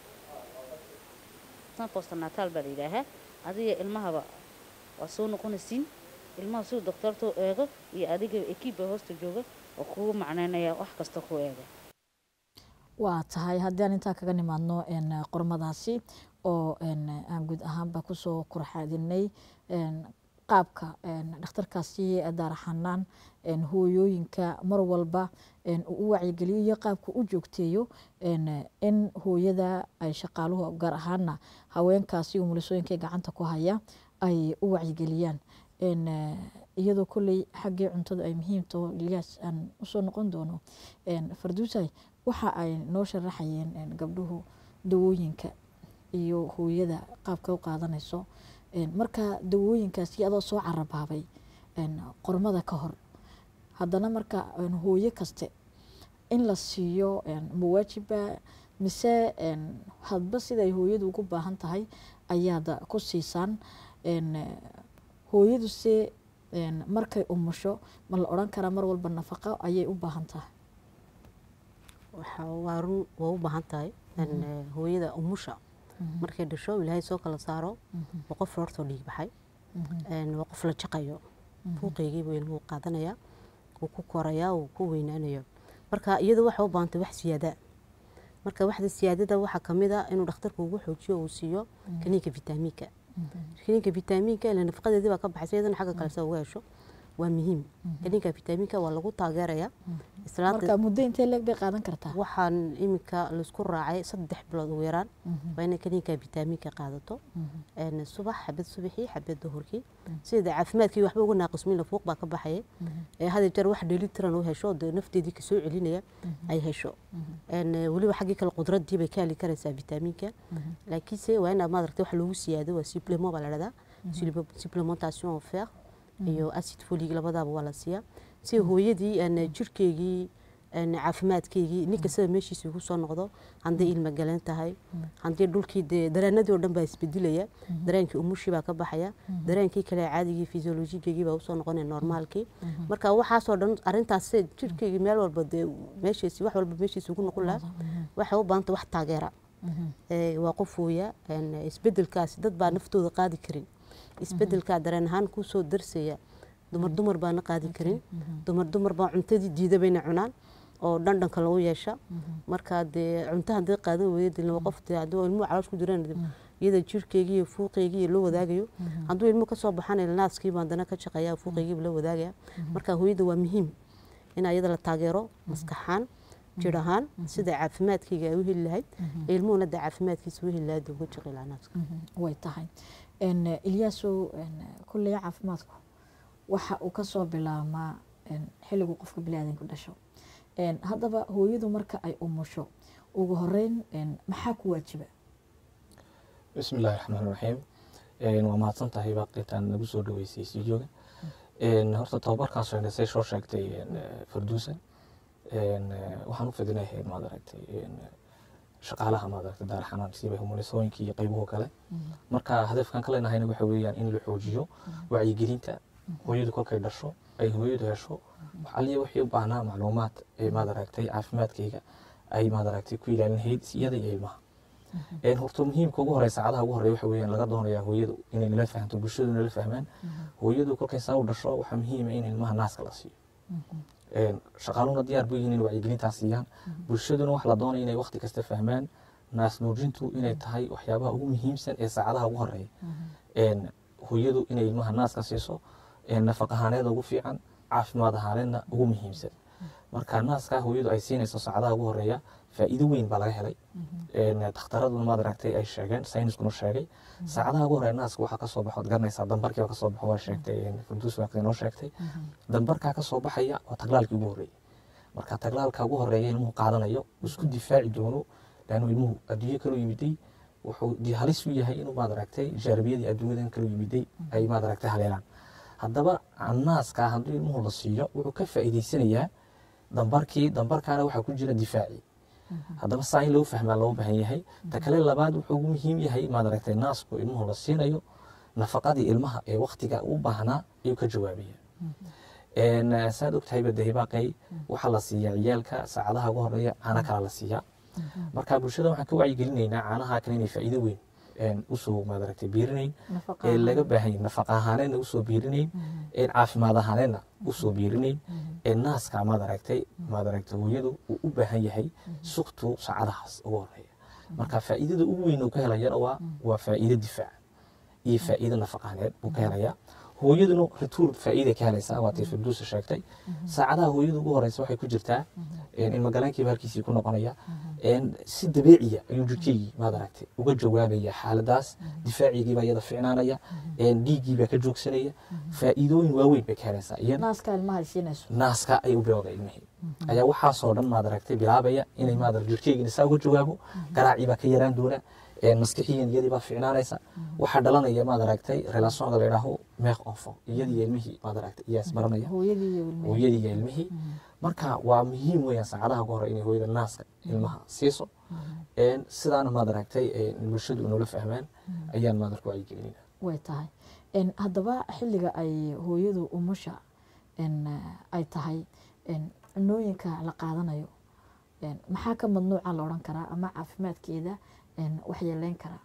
tan postnatal baa la yidhaahaa adiga ilmahaba waa soo noqonaysiin ilmaha siduu doctorta u eego iyo adiga ekiibba hoosta jooga oo kugu macneynaya wax kasta ku eega waa tahay haddii aan intaa kaga nimaadno qormadaasi oo aan guud ahaanba kusoo kurxaadinay qaabka dhakhtarkaasi daaraxanaan hooyooyinka mar walba uu u wacyigeliyo iyo qaabka u joogteeyo in hooyada ay shaqaaluhu gaar ahaana haweenkaasi umulisooyinka gacanta ku haya ay u wacyigeliyaan iyadoo kolley xaggii cuntada ay muhiimtaho ilyaas aan usoo noqon doono farduusay waxa ay noo sharaxayeen gabdhuhu dawooyinka iyo hooyada qaabka u qaadanayso marka dawooyinkaasi adoo soo carabaabay qormada ka hor haddana marka hooyo kaste in la siiyo mawaajiba mise hadba siday hooyadu ugu baahan tahay ayaad ku siisaan hooyadu se markay umusho ma la odhan karaa mar walba nafaqo ayay u baahan tahay waa run waa u baahan tahay hooyada umusha markay dhasho ilaahay soo kala saaro waa qof hortoo dhiig baxay waa qof la jaqayo buuqeygiibu ilmuhu qaadanaya wuu ku korayaa wuu ku weynaanayo marka iyadu waxay u baahantay wax siyaada marka waxda siyaadada waxaa kamid a inuu dhakhtarku ugu xoojiyo uu siiyo kaniinka vitamiinka kaniinka vitamiinka ila nafaqadeedii baa ka baxaysa iyadana xagga kale sa uga hesho waa muhiim kaniinka vitamiinka waa lagu taageeraya marka muddo intee leeg bay qaadan kartaa waxaan iminka laisku raacay saddex bilood ugu yaraan waa inay kaniinka vitamiinka qaadato subax xabad subaxii xabad duhurkii sida caafimaadkii waxba uga naaqismin lafuuq baa ka baxaya hada jeer wax dheelitiran u hesho dee nafteedii kasoo celinaya ay hesho weliba xaggii kale qudradii bay ka heli karaysaa vitamiinka laakiinse waa inaa maadaragtay wax loogu siyaado waa supplement baa la dhahdaa supplementation en fer iyo acid folig labadaaba waa la siiyaa si hooyadii jirkeygii caafimaadkeygii ninka sida meeshiisa ugu soo noqdo hadday ilma galan tahay haddii dhulkii dee dareenadii oo dhan baa isbedelaya dareenkii umushii baa ka baxaya dareenkii kale caadigii fisiolojigegii baa usoo noqonaya normaalkii marka waxaasoo dhan arintaas jirkeygii meel walba dee meeshiisi wax walba meeshiisa ugu noqon lahaa waxay u baahanta wax taageera waa qof hooya isbedelkaasi dad baa naftooda qaadi karin isbedelkaa dareen ahaan kusoo darsaya dumar dumar baana qaadi karin dumar dumar baa cuntadii diida bayna cunaan oo dhandhanka lagu yeesha marka dee cunto haddii qaadan weyda dilna qof dee haddii ilmuhu caloosh ku jiraan iyada jirkeygii iyo fuuqeygii la wadaagayo hadduu ilmuhu kasoo baxan naaskiiba haddana ka shaqeeya fuuqeygiiba la wadaagaya marka hooyada waa muhiim in iyada la taageero maskaxaan jir ahaan sida caafimaadkeyga ay u heli lahayd ilmuhuna dee caafimaadkiisa u heli lahayd uga shaqi lahaa naaska way tahay ilyaasow kulley caafimaadku waxa uu kasoo bilaabmaa xilligu qofka biniaadanku dhasho haddaba hooyadu marka ay umusho ugu horeyn maxaa ku waajiba bismi illaahi raxmaan raxiim waa mahadsan tahay baaqitaan nagu soo dhaweysay stuudioga horta tababarkaas say soo sheegtay farduusa waxaan u fidinahay maad aragtay shaqaalaha maad aragtay daar xanaan siba humulisooyinka iyo qaybuhu kale marka hadafkan ka leenahayna waxa weeyaan in la xoojiyo wacyigelinta hooyadu kolkay dhasho ay hooyadu hesho waxaliya wixii u baahnaa macluumaad ee maad aragtay caafimaadkayga ay maad aragtay ku ilaalin lahayd iyada iyo ilmaha horta muhiimka ugu horey saacadaha ugu horey waxa weeyaan laga doonayaa hooyadu inay nala fahamto bulshadu nala fahmaan hooyadu kolkay saa u dhasho waxaa muhiima in ilmaha naaska la siiyo shaqaaluhuna diyaar bu yihiin in wacyigelintaas siiyaan bulshaduna waxa la doonaya inay waqti kasta fahmaan naas nuujintu inay tahay waxyaabaha ugu muhiimsan ee saacadaha ugu horeeya hooyadu inay ilmaha naaska siiso nafaq ahaaneeda ugu fiican caafimaad ahaaneedna ugu muhiimsan marka naaska hooyadu ay siinayso saacadaha ugu horeeya faa'iido weyn baa laga helay dhakhtaraduna maad aragtay ay sheegeen sayniskuna sheegay saacadaha ugu horeya naaska waxaa kasoo baxo ad garanaysaa dambarkiiba kasoo baxo waa sheegtay farduus waaqdi noo sheegtay dambarkaa kasoo baxaya waa taglaalkii ugu horreeyay marka taglaalka ugu horeeya ilmuhu qaadanayo isku difaaci doono laannu ilmuhu adduunyo kaloo yimiday wuxuu halis u yahay inuu maad aragtay jaarabiyadii adduunyadan kaloo yimiday ay maad aragtay haleelaan haddaba naaska hadduu ilmuhu la siiyo wuxuu ka faa'iidaysanayaa dambarkii dambarkaana waxaa ku jira difaacii haddaba saa in lagu fahmaa loo baahan yahay ta kale labaad wuxuu ugu muhiim yahay maad aragtay naasku ilmuhu la siinayo nafaqadii ilmaha ee waktiga u baahnaa ayuu ka jawaabaya saad ogtahay badahibaaqay waxaa la siiyaa ciyaalka saacadaha ugu horeeya caana kala la siiyaa marka bulshada waxaan ka wacyigelinaynaa caanaha kale inay faa'iido weyn usoo maad aragtay biirinayn ee laga baahan yahay nafaqa ahaaneedna usoo biirinayn caafimaad ahaaneedna usoo biirinayn ee naaska maad aragtay maad aragtay hooyadu uu u baahan yahay suktu saacadahaas ugu horeeya marka faa'iidada ugu weyn uu ka helayana waa waa faa'iido difaac iyo faa'iido nafaqaaneed buu ka helayaa hooyaduna rituur faa'iiday ka helaysaa waatay firduusa sheegtay saacadaha hooyada ugu horeysa waxay ku jirtaa ilmagaleenkiiba halkiisii ku noqonaya si dabeeciya ayuu jirkeygii maad aragtay uga jawaabaya xaaladaas difaacigiibaa iyada ficnaanaya dhiiggiibaa ka joogsanaya faa'iidooyin waaweyn bay ka helaysaa naaska ilmaha siinayso naaska ay u bilowda ilmihii ayaa waxaasoo dhan maad aragtay bilaabaya inay maad jirkeygii saa uga jawaabo garaaciibaa ka yaraan doona maskixiyan iyadii baa fiicnaanaysa waxaa dhalanaya maad aragtay relationka la yidhaaho meeq enfant iyadii ilmihii maad aragtay iyaa isbaranaya hooyadii iyo ilmihii hooyadii iyo ilmihii marka waa muhiim weeyaan saacadaha ugu hore inay hooyada naaska ilmaha siiso Een, sidaana maad aragtay een, bulshadu inoola fahmaan ayaan maad arka wacyigelinina way tahay En, haddaba xilliga ay hooyadu umusha en, eh, ay tahay en, cunooyinka la qaadanayo en, maxaa ka madnuuca la odhan karaa ama caafimaadkeeda en, wax yeeleyn karaa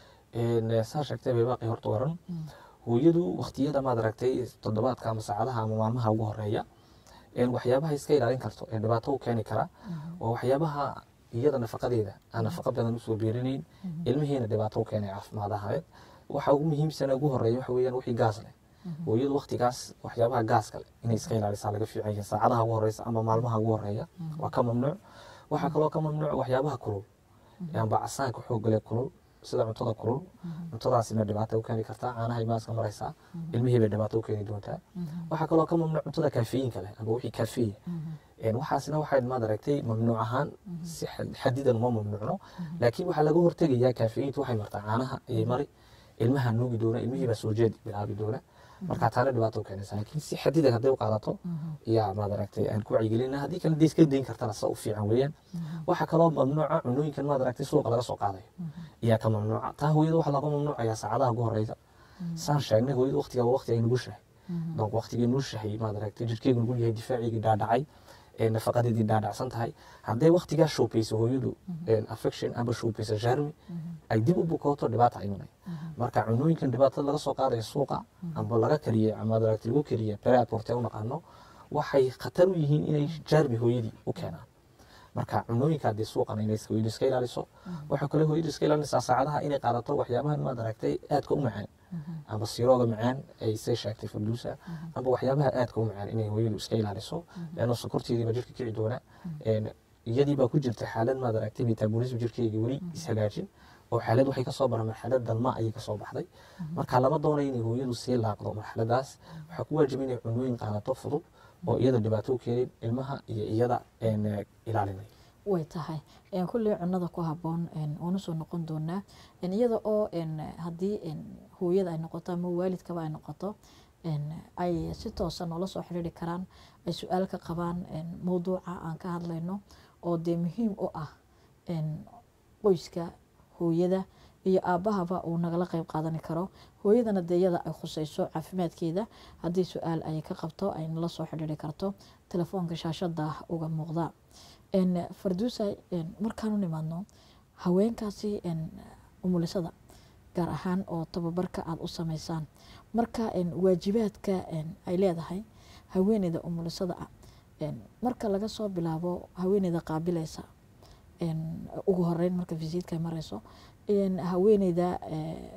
Een, saa sheegtay bay baaqi horta waran hooyadu waqtiyada maad aragtay toddobaadka ama saacadaha ama maalmaha ugu horeeya een, waxyaabaha iska ilaalin karto ee dhibaato u keeni kara waa waxyaabaha iyada nafaqadeeda aan nafaqa badan usoo beerinayn ilmihiina dhibaato u keenay caafimaad ahayd waxa ugu muhiimsan ee ugu horeeya waxa weeyaan wixii gaas leh hooyadu waqtigaas waxyaabaha gaaska leh inay iska ilaalisaa laga fiican yahay saacadaha ugu horeysa ama maalmaha ugu horeeya waa ka mamnuuc waxaa kaloo ka mamnuuc waxyaabaha kulul amba casaanka xoogga leh kulul sida cuntada kulul cuntadaasina dhibaato u keeni kartaa caanahay maaska maraysaa ilmihii bay dhibaato u keeni doontaa waxaa kaloo ka mamnuuc cuntada kaafiyiinka leh amba wixii kaafiya Een, waxaasina waxay maad aragtay mamnuuc ahaan si xad- xadidan uma mamnuucno laakiin waxaa laga hortegayaa kaafiyiintu waxay martaa caanaha ayay mari ilmaha nuugi doona ilmihii baa soo jeedi bilaabi doona marka taana dhibaato u keenaysa laakiin si xadidan hadday u qaadato yaa maad aragtay aan ku wacyigelina haddii kale dee iska dayn kartana sa u fiican weeyaan waxaa kaloo mamnuuca cunooyinkan maad aragtay suuqa laga soo qaadayo ayaa ka mamnuuca taa hooyada waxaa laga mamnuucayaa saacadaha ugu horeysa saan sheegnay hooyada waqtigaa waa waqti ay nugushahay donc waqtigii nugushahay maad aragtay jirkeegu nugul yahay difaaciigii dhaadhacay ee nafaqadeedii dhaadhacsan tahay hadday waqtigaa shoopayso hooyadu een, affection amba shoopayso jarmi ay dib u bukooto dhibaata imanay marka cunooyinkan dhibaatada laga soo qaadayo suuqa amba laga kariyey ama maad aragtay lagu kariye preaporte u naqaano waxay khatar u yihiin inay jarmi hooyadii u keenaan marka cunooyinka haddii suuqan inay iska- hooyadu iska ilaaliso waxaa kale hooyadu iska ilaalinaysaa saacadaha inay qaadato waxyaabahan maad aragtay aadka u macaan amba sirooga macaan ay say sheegtay farduusa amba waxyaabaha aadka u macaan inay hooyadu iska ilaaliso leanno sokorteediiba jirka kici doona Een, iyadii baa ku jirta xaalad maad aragtay metabolism jirkeygii weli ishagaajin oo xaalad waxay kasoo bara marxalad dalma ayay kasoo baxday marka lama doonayo inay hooyadu sii laaqdo marxaladaas waxaa ku waajiba inay cunooyin qaadato fudud oo iyada dhibaato u keenin ilmaha iyo iyada een, eh, ilaalinay way tahay En, kulley cunada ku haboon en, waanu soo noqon doonaa En, iyada oo en, haddii en, hooyada ay noqoto ama waalidkaba ay noqoto en, ay si toosa noola soo xiriiri karaan ay su-aal ka qabaan en, mowduuca aan ka hadlayno oo dee muhiim u ah en, qoyska hooyada iyo aabahaba uu nagala qeyb qaadani karo hooyadana dee iyada ay khuseyso caafimaadkeeda haddii su-aal ay ka qabto ay nala soo xidhiiri karto telefoonka shaashada uga muuqda En, farduusa en, markaanu nimaadno haweenkaasi en, umulisada gaar ahaan oo tababarka aada u sameysaan marka en, waajibaadka en, ay leedahay haweeneyda umulisada ah en, marka laga soo bilaabo haweeneyda qaabilaysa en, ugu horeyn marka visiitka ay mareyso en, haweeneyda eh,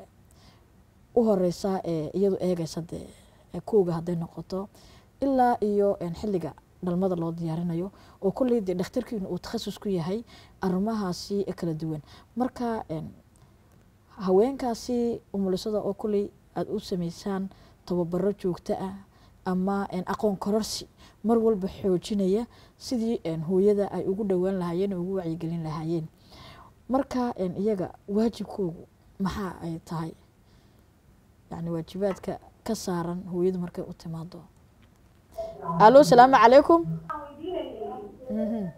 u horeysa ee iyadu eegaysa dee eh, kowga hadday noqoto ilaa iyo en, xilliga dhalmada loo diyaarinayo oo kolley dee dhakhtarkiinu uu takhasus ku yahay arrimahaasi kala duwan marka en, haweenkaasi umulisada oo kolley aada u sameysaan tababaro joogto ah ama en, aqoon kororsi mar walba xoojinaya sidii en, hooyada ay ugu dhowaan lahaayeen oo ugu wacyigelin lahaayeen marka en, iyaga waajibkoogu maxaa ay tahay yani waajibaadka ka saaran hooyadu markay u timaado alo salaamu calaykum Mhm.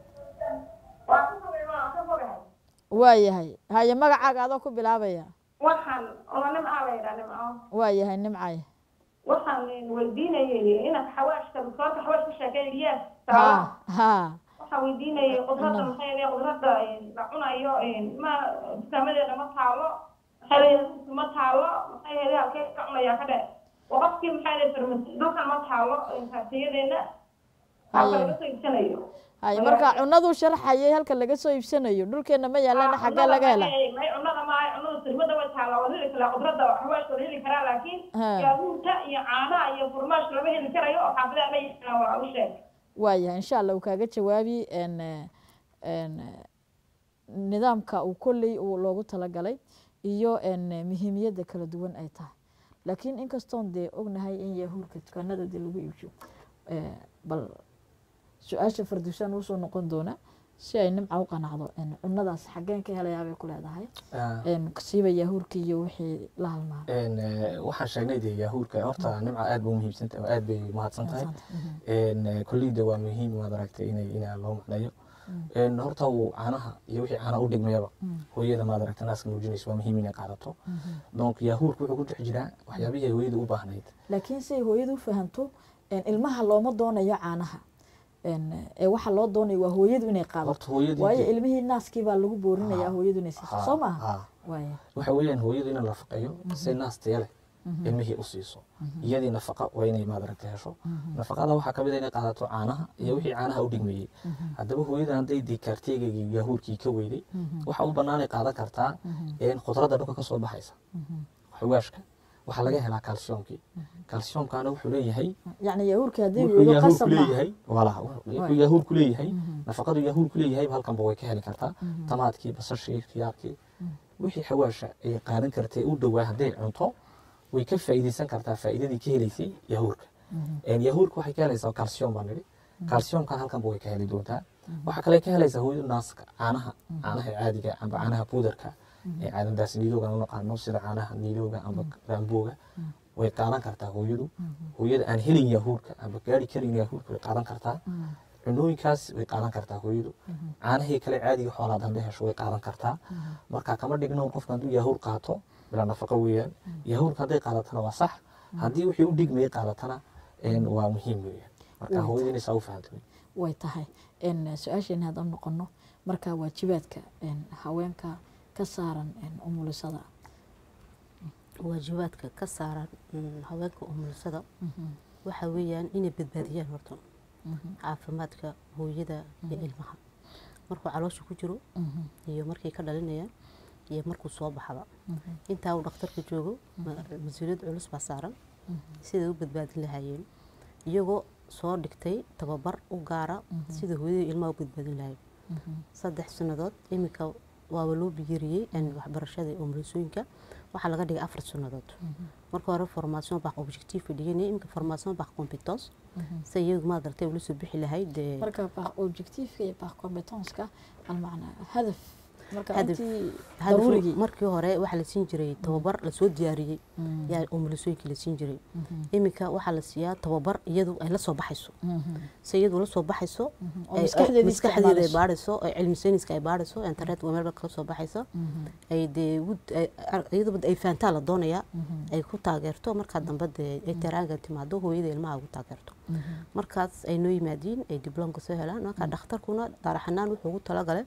waa yahay haye magacaaga adoo ku bilaabaya waxaan oo nimca la yidhaa nimco waa yahay nimcay waxaan weydiinayay inaad xawaashka doctoorka xawaash ka sheekay yes ha ha waxaan weydiinayay qudrada maxay yahay qudrada la cunayo ma dukaamadeena ma taalo maxay leedahay ma taalo maxay yahay halkee ka cunaya ka dhe oo qofkii maxay leedahay farmasi dhulkan ma taalo kaartiyadeena halka laga soo iibsanayo haye marka cunaduu sharxayay halka laga soo iibsanayo dhulkeena ma yaalana xaggee laga hela may cunada maaha cunada sirmada way taala waa heli karaa qudrada xawaashka waa heli karaa laakiin Ha. yaabuurta iyo caanaha iyo furmaash lama heli karayo oo xaafadaha ma yaqaan waa u sheeg waa yahay insha allah uu kaaga jawaabi en en nidaamka uu kolley uu loogu talagalay iyo en muhiimiyadda kala duwan ay tahay laakiin inkastoon dee ognahay in yahuurka dukaanada dee lagu iibsho eh, bal su-aasha fardushaan usoo noqon doona si ay nimca u qanacdo een, cunadaas xaggeen ka helayaa bay ku leedahay Ah, een, siiba yahuurkii iyo wixii la halmaa een, eh, waxaan sheegnay dee yahuurka horta nimca aad bay umuhiimsan tahay oo aad bay mahadsan tahay een, eh, kolleyda waa muhiim waad aragtay inay inaa loo macneeyo een, horta uu caanaha iyo wixii caanaha u dhigmayaba hooyada maad aragtay naaska nuujinaysa waa muhiim inay qaadato donc yahuurka wuxuu ku dhex jiraa waxyaabihii ay hooyada u baahnayd laakiin si ay hooyadu u fahanto een, ilmaha looma doonayo caanaha een, ee waxa loo doonayo waa hooyadu inay qaadato horta hooyadii waayo dee- ilmihii naaskii baa lagu boorinayaa Ha. hooyadu inay siiso Ha, soo maaha ha. waaya waxa weeyaan hooyadu inay nafaqeeyo si naas taya leh ilmihii u siiso iyadii nafaqa waa inay maad aragtay hesho nafaqada waxaa kamid a inay qaadato caanaha iyo wixii caanaha u dhigmayey haddaba hooyada hadday dikaarteegaygii yahuurkii ka weyday waxa u banaanay qaadan kartaa een khudradda dhulka ka soo baxaysa xawaashka waxaa laga helaa kalsiyomkii kalsiyomkana wuxuu leeyahay yacni yahuurkii haddii wuxuu weydo yahuur qasab ku maaha leeyahay wala wuxuu yahuur ku leeyahay nafaqadu yahuur ku leeyahay halkanba way ka heli kartaa tamaadkii basashii khiyaarkii wixii xawaasha ay qaadan kartay u dhowaa hadday cunto way ka faa'iidaysan kartaa faa'iidadii ka helaysay yahuurka Een, yahuurka waxay ka helaysaa kalsiyom baan nidhi kalsiyomkan halkanba way ka heli doontaa waxaa kale ka helaysaa hooyada naaska caanaha caanaha caadiga amba caanaha buudarka ee caadadaas niidooga u naqaano sida caanaha niidooga amba raambooga way qaadan kartaa hooyadu hooyada aan helin yahuurka amba gaari karin yahuurka way qaadan kartaa cunooyinkaas way qaadan kartaa hooyadu caanahii kale caadiga xoolaad hadday hesho way qaadan kartaa marka kama dhigno qofka hadduu yahuur qaato bilaa nafaqo weeyaan yahuurka hadday qaadatana waa sax haddii wixii u dhigmayay qaadatana een, waa muhiim weeyaan marka Way hooyada inay saa u fahanto way tahay een, su-aasheena haddaan noqono marka waajibaadka een, haweenka ka saaran een, umulisada waajibaadka ka saaran mm, haweenka umulisada waxa weeyaan inay badbaadiyaan horta caafimaadka hooyada iyo ilmaha markuu caloosha ku jiro iyo markay ka dhalinayaan iyo markuu soo baxaba intaa uu dhakhtarka joogo ma- mas-uuliyad culus baa saaran siday u badbaadin lahaayeen iyagoo soo dhigtay tababar u gaara sida hooyada ilmaha u badbaadin lahayen saddex sannadood iminka waaba loo biyiriyey een, waxbarashada umulisooyinka waxaa laga dhigay afar sannadood marka hore formation baa objectif dhiganay iminka formation baa competence si iyadu maad aragtay ula soo bixi lahayd dee marka baa objectiveka iyo baa competenska almacnaa hadaf marka Hadaf. intii hadaf daruurigii markii hore waxaa la siin jiray tababar lasoo diyaariyey yaa umulisooyinkii la siin jiray iminka waxaa la siiyaa tababar iyadu ay la soo baxayso si iyadu la soo baxayso oo ay- maskaxdeedii maskaxdeeda ay isticmaalayso. baadhayso ay cilmi sayniska ay baadhayso internet waa meel kala soo baxaysa ay dee wud- ay- ar- iyadaba ay fahantaa la doonayaa ay ku taageerto markaa dambe dee ay taraanga timaado hooyada ilmaha ugu taageerto markaas ay noo yimaadiin ay dibloomka soo helaan markaa dhakhtarkuna daaraxanaan wuxuu ugu talagalay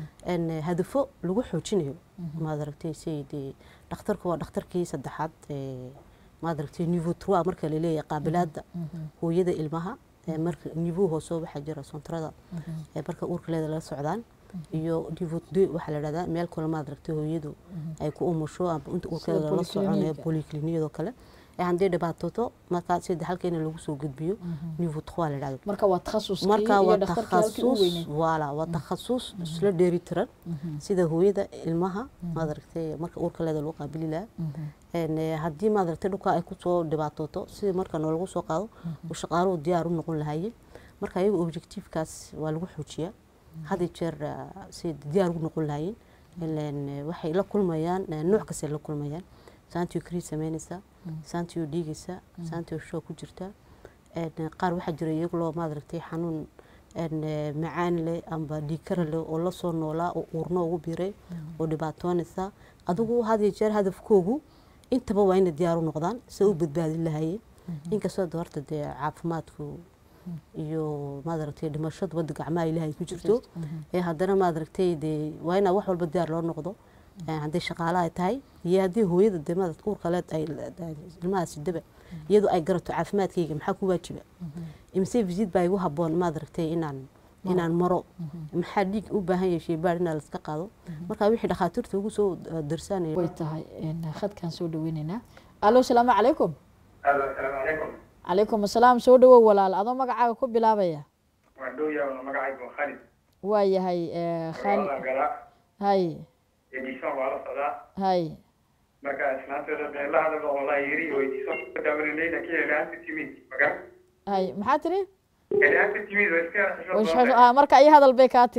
in hadafo lagu xoojinayo maad aragtay si dee dhakhtarku waa dhakhtarkii saddexaad ee maad aragtay niveau trois marka la leeyahay qaabilaada hooyada ilmaha ee marka niveau hoose waxaa jira sontrada ee marka uurkaleeda lala socdaan iyo niveau deux waxaa la dhahdaa meel kale maad aragtay hooyadu ay ku umusho ama inta uurkeeda lala soconayo polyclinique. polyclinikadoo kale ee haddii dhibaatoto markaa sida halkeena lagu soo gudbiyo niveau trois la dhahdo marka waa takhasuskii marka iyo waa dhakhtarkii halkii u takhasus weyneyd wala waa takhasus isla dheeri tiran sida hooyada ilmaha maad aragtay marka uurka leeda lagu qaabili lahaa een, eh, haddii maad aragtay dhulka ay kusoo dhibaatooto sidii marka noolagu soo qaado uu shaqaaluhu diyaar u noqon lahaayeen marka iyaga objectivekaas waa lagu xoojiyaa had iyo jeer ah, si diyaar ugu noqon lahaayeen ileen, eh, waxay la kulmayaan eh, nooc kastay la kulmayaan saantiyo krii samaynaysaa saantiyo dhiigaysaa saantiyo shoo ku jirtaa een, qaar waxaa jira iyagu loo maad aragtay xanuun een, eh, macaan leh amba dhiigkara leh oo la soo noolaa oo uurno ugu biiray oo dhibaatoonaysa adigu had iyo jeer hadafkoogu intaba waa inay diyaar u noqdaan si u badbaadin lahaayeen inkastoo de horta dee caafimaadku iyo maad aragtay dhimashadu wadda gacmaha ilaahay ku jirto ee haddana maad aragtay dee waa inaa wax walba diyaar loo noqdo Eh, haddii shaqaale ay tahay iyo haddii hooyada dee maad uurka leed ay ay- ilmaha sidaba iyadu ay garato caafimaadkayga maxaa ku waajiba imise visit baa igu haboon maad aragtay inaan inaan maro maxaa dhiig u baahan yahay sheybaar inaa laska qaado marka wixii dhakhaatiirta ugu soo eh, darsaanaya way tahay een, khadkaan soo dhaweyneynaa alo salaamu calaykum asalaamu calaykum calaykum asalaam soo dhawow walaal adoo magacaaga ku bilaabaya waa dhowyaa magacaygu waa khalid waa yahay eh, khali Labada gala hay edition waa la socdaa hay marka islaanteeda been la hadal oo la yiri weydiiso daawanayna ka helaanta timid maga hay maxaa tiri helaanta timid waa iska Way shaqo- ah, marka iyo hadal bay kaa tiri ha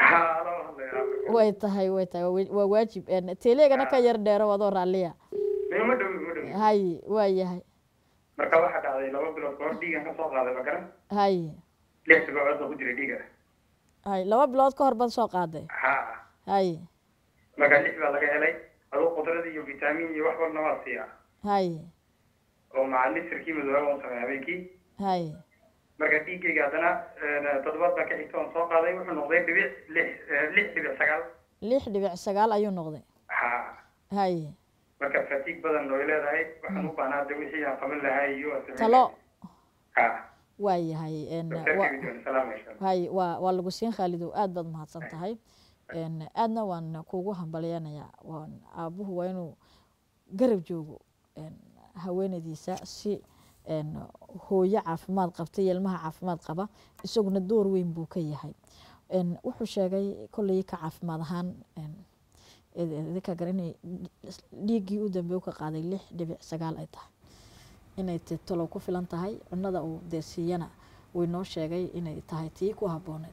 haa loo hadlayaa way tahay way tahay waa wa- waa waajib een, teleegana ka yar dheero adoo raalliya ma dhow ma dhow hay waa yahay marka waxaa dhacday laba bilood kahor dhiigan ka soo qaaday magaran hay lix bilood baa ku jiray dhiiga hay laba bilood ka hor baad soo qaaday haa hay marka lix baa laga helay aduu qudrad iyo vitamin iyo wax walna waa siiyaa hay oo maca lisirkii madooba un sameeya habeenkii hay marka dhiiggayga haddana eh, toddobaad baa ka xigta oon soo qaaday wuxuu noqday dhibic lix eh, lix dhibic sagaal lix dhibic sagaal ayuu noqday haa hay marka fatiig badan oo ay leedahay waxaan u baahnaa de wixii aan qaban lahaa iyo aan sameyn talo haa waa yahay een, doktorka wa- video salaam insha allah hay waa waa lagu siin khaalidow aad baad mahadsan tahay een, aadna waan kuugu hambalyanayaa waan aabuhu waa inuu garab joogo een, haweenaydiisa si een, hooyo caafimaad qabta iyo ilmaha caafimaad qaba isaguna door weyn buu ka yahay een, wuxuu sheegay kolley ka caafimaad ahaan een, id- idinka gar inay dhiiggii u dambe u ka qaaday lix dhibic sagaal ay tahay inay ti talow ku filan tahay cunada uu dee siiyana wuu inoo sheegay inay tahay tii ku habbooneed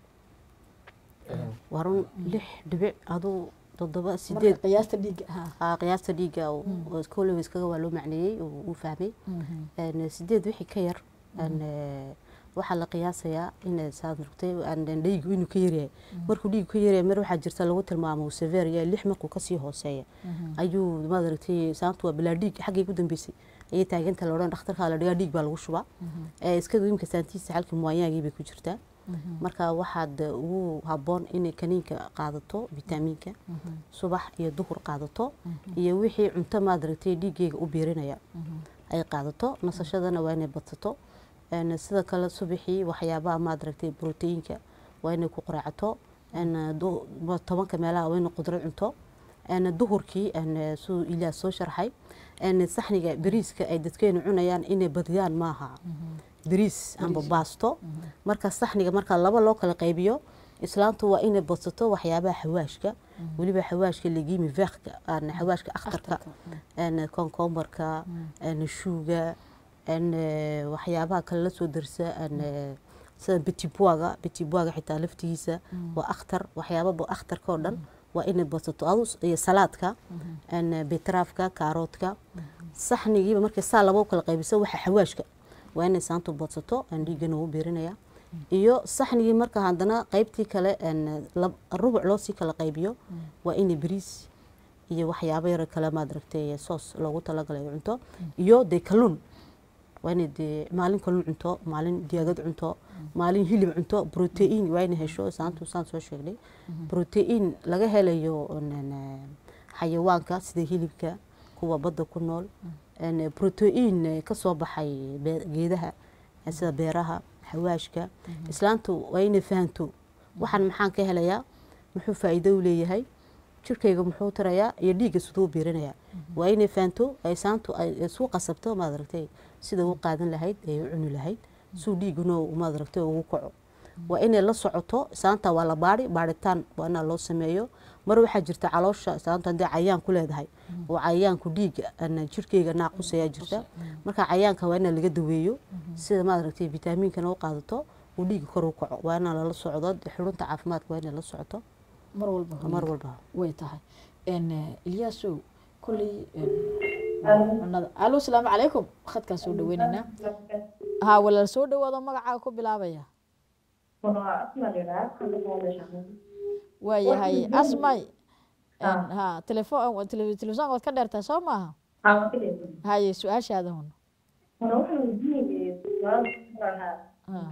waa run lix dhibic aduu toddoba marka sideed qiyaasta dhiigga ha aa qiyaasta dhiigga koley iskaga waa loo macneeyey oo uu fahmay Een, sideed wixii ka yar een, eh, waxaa la qiyaasayaa in saad rugtay dhiigu inuu ka yaryahay markuu dhiigu ka yaryahay mar waxaa jirta lagu tilmaamo severia lix markuu kasii hooseeya ayuu maad aragtay saantu waa bilaa dhiig xaggay ku dambeysay ayay taaganta la odhan dhakhtarkaa la dhigaa dhiig baa lagu shubaa Eh, iska imka saantiisa xalkii muwayaagii bay ku jirtaa marka waxaad ugu habboon inay kaniinka qaadato vitamiinka subax iyo duhur qaadato iyo wixii cunto maad aragtay dhiiggeyga u biirinaya ay qaadato nasashadana waa inay badsato Een, sida kale subaxii waxyaabaha maad aragtay brotiinka waa inay ku qaraacato Een, du- ma- tobanka meelaha waa inay qudrad cunto Een, duhurkii een, suu ilaah soo sharxay Een, saxniga bariiska ay dadkeenu cunayaan inay badiyaan maaha bariis amba baasto marka saxniga marka laba loo kala qaybiyo islaantu waa inay badsato waxyaabaha xawaashka weliba xawaashka legimi veekka aan xawaashka akhtarka een konkombarka een shuuga een eh, waxyaabaha kale la soo darsa een eh, sida betibuaga betibuaga xitaa laftigiisa waa akhtar waxyaababa akhtarka oo dhan waa inay badsato adus iyo salaadka een betraafka kaaroodka saxnigiiba markay saa laba u kala qaybiso waxa xawaashka waa inay saantu badsato aan dhiiggana u biirinaya iyo saxnigii marka haddana qaybtii kale een lab- rubuc loo sii kala qaybiyo waa inay bariis iyo waxyaabo yar kale maad aragtay soos loogu talagalay ay cunto iyo dee kalluun waa inay dee maalin kalluun cunto maalin diyaagad cunto maalin hilib cunto protein waa inay hesho saantu saan soo sheegnay protein laga helayo een, een, xayawaanka sida hilibka kuwa badda ku nool een, protein eh, ka soo baxay be- geedaha eh, sida beeraha xawaashka islaantu waa inay fahanto waxaan maxaan ka helayaa muxuu faa'iido u leeyahay jirkayga muxuu tarayaa iyo dhiigga siduu u biirinayaa waa inay fahanto ay saantu ay isu qasabto maad aragtay sida u qaadan lahayd ay u cuni lahayd suu dhiiguna uu, maad aragtay ugu kaco waa inay la socoto saanta waa la baari baaritaan waa inaa loo sameeyo mar waxaa jirta caloosha saanta haddii cayaan ku leedahay oo cayaanku dhiigga ana jirkeyga naaqusayaa jirta marka cayaanka waa inaa laga daweeyo sida maad aragtay vitamiinkana u qaadato uu dhiigga kor u kaco waa inaa lala socdo xurunta caafimaadka waa inay la socoto mar walba mar walba way tahay een ilyaasow kolley een, cunada alo salaamu calaykum khadkaan soo dhaweynaynaa ha walaal soo dhawaado magacaaga ku bilaabaya waa yahay asmay een, ha telefon telefisonka waad ka dheertaa soo maaha haye su-aashaada hun Ha,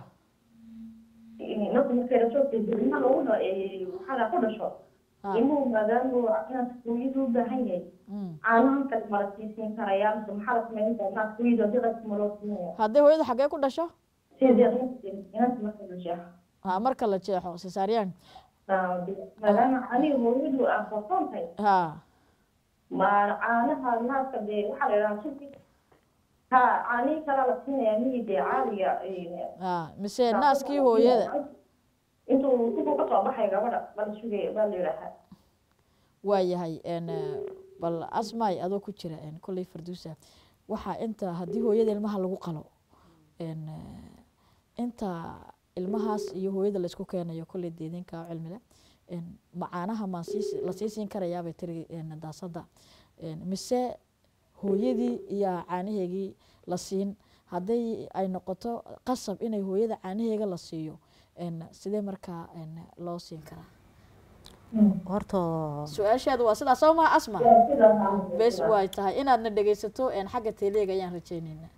ha, ilmuhu maadaama inaad hooyadu u baahan yahay mm. caanahan kale mala siisiin karaya mise maxaa la samayn karaa inaad hooyadu haddii qadka maloo siinaya haddii hooyada xaggee ku dhasho sidii inanta marka la jeexo ha marka la jeexo cesaariyaan maadaama aniga hooyadu aan qarsoon tahay ha ma caanaha naaska dee waxaa la yidhaha sugi ha caanihi kalaa la siinaya migi dee caadiga ha mise naaskii hooyada intuu sugu ka soo baxay gabadha bala sugaya baa la yidhaahaa waa yahay een, eh, bal asmay adoo ku jira een, kolley farduusa waxaa inta haddii hooyada ilmaha lagu qalo een, eh, inta ilmahaas iyo hooyada laysku keenayo kolley deedinka oo cilmi leh een, ma caanaha maan sii la sii siin karayaabay tiri een, daasada Een, mise hooyadii iyo caanaheegii la siin hadday ay noqoto qasab inay hooyada caanaheega la siiyo een, sidee markaa een, loo siin karaa horta su-aashaadu waa sidaas soo maha asma bes way tahay inaadna dhegeysato een, xagga teleega ayaan rajayneynaa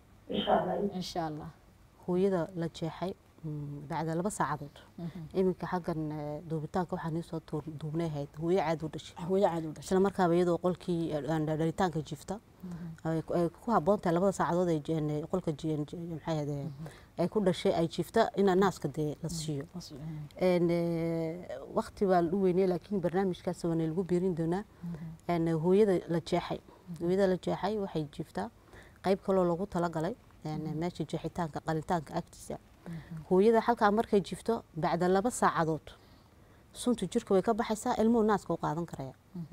insha allah hooyada la jeexay mm, bacda laba saacadood iminka xaggan eh, duubitaanka waxaa nii soo tuur- duubnay ahayd hooyo caad u dhashay hooyo caad u dhashay isla markaaba iyadoo qolkii eh, aan dhalitaanka jiifta ay ku- ay ku habboon tahay labada saacadood ay jeen- eh, qolka jeen- jeen- maxay ahayd, eh, ay ku dhashay ay jiifta ina naaska dee la siiyo En, eh, waqti baa u weynay laakiin barnaamijkaas waana lagu biirin doonaa En, hooyada la jeexay hooyada la jeexay waxay jiiftaa qayb kaloo lagu talagalay en, meesha jeexitaanka qalitaanka agtiisa hooyada halkaa markay jiifto bacda laba saacadood sunta jirka way ka baxaysaa ilmuhu naaska u qaadan karaya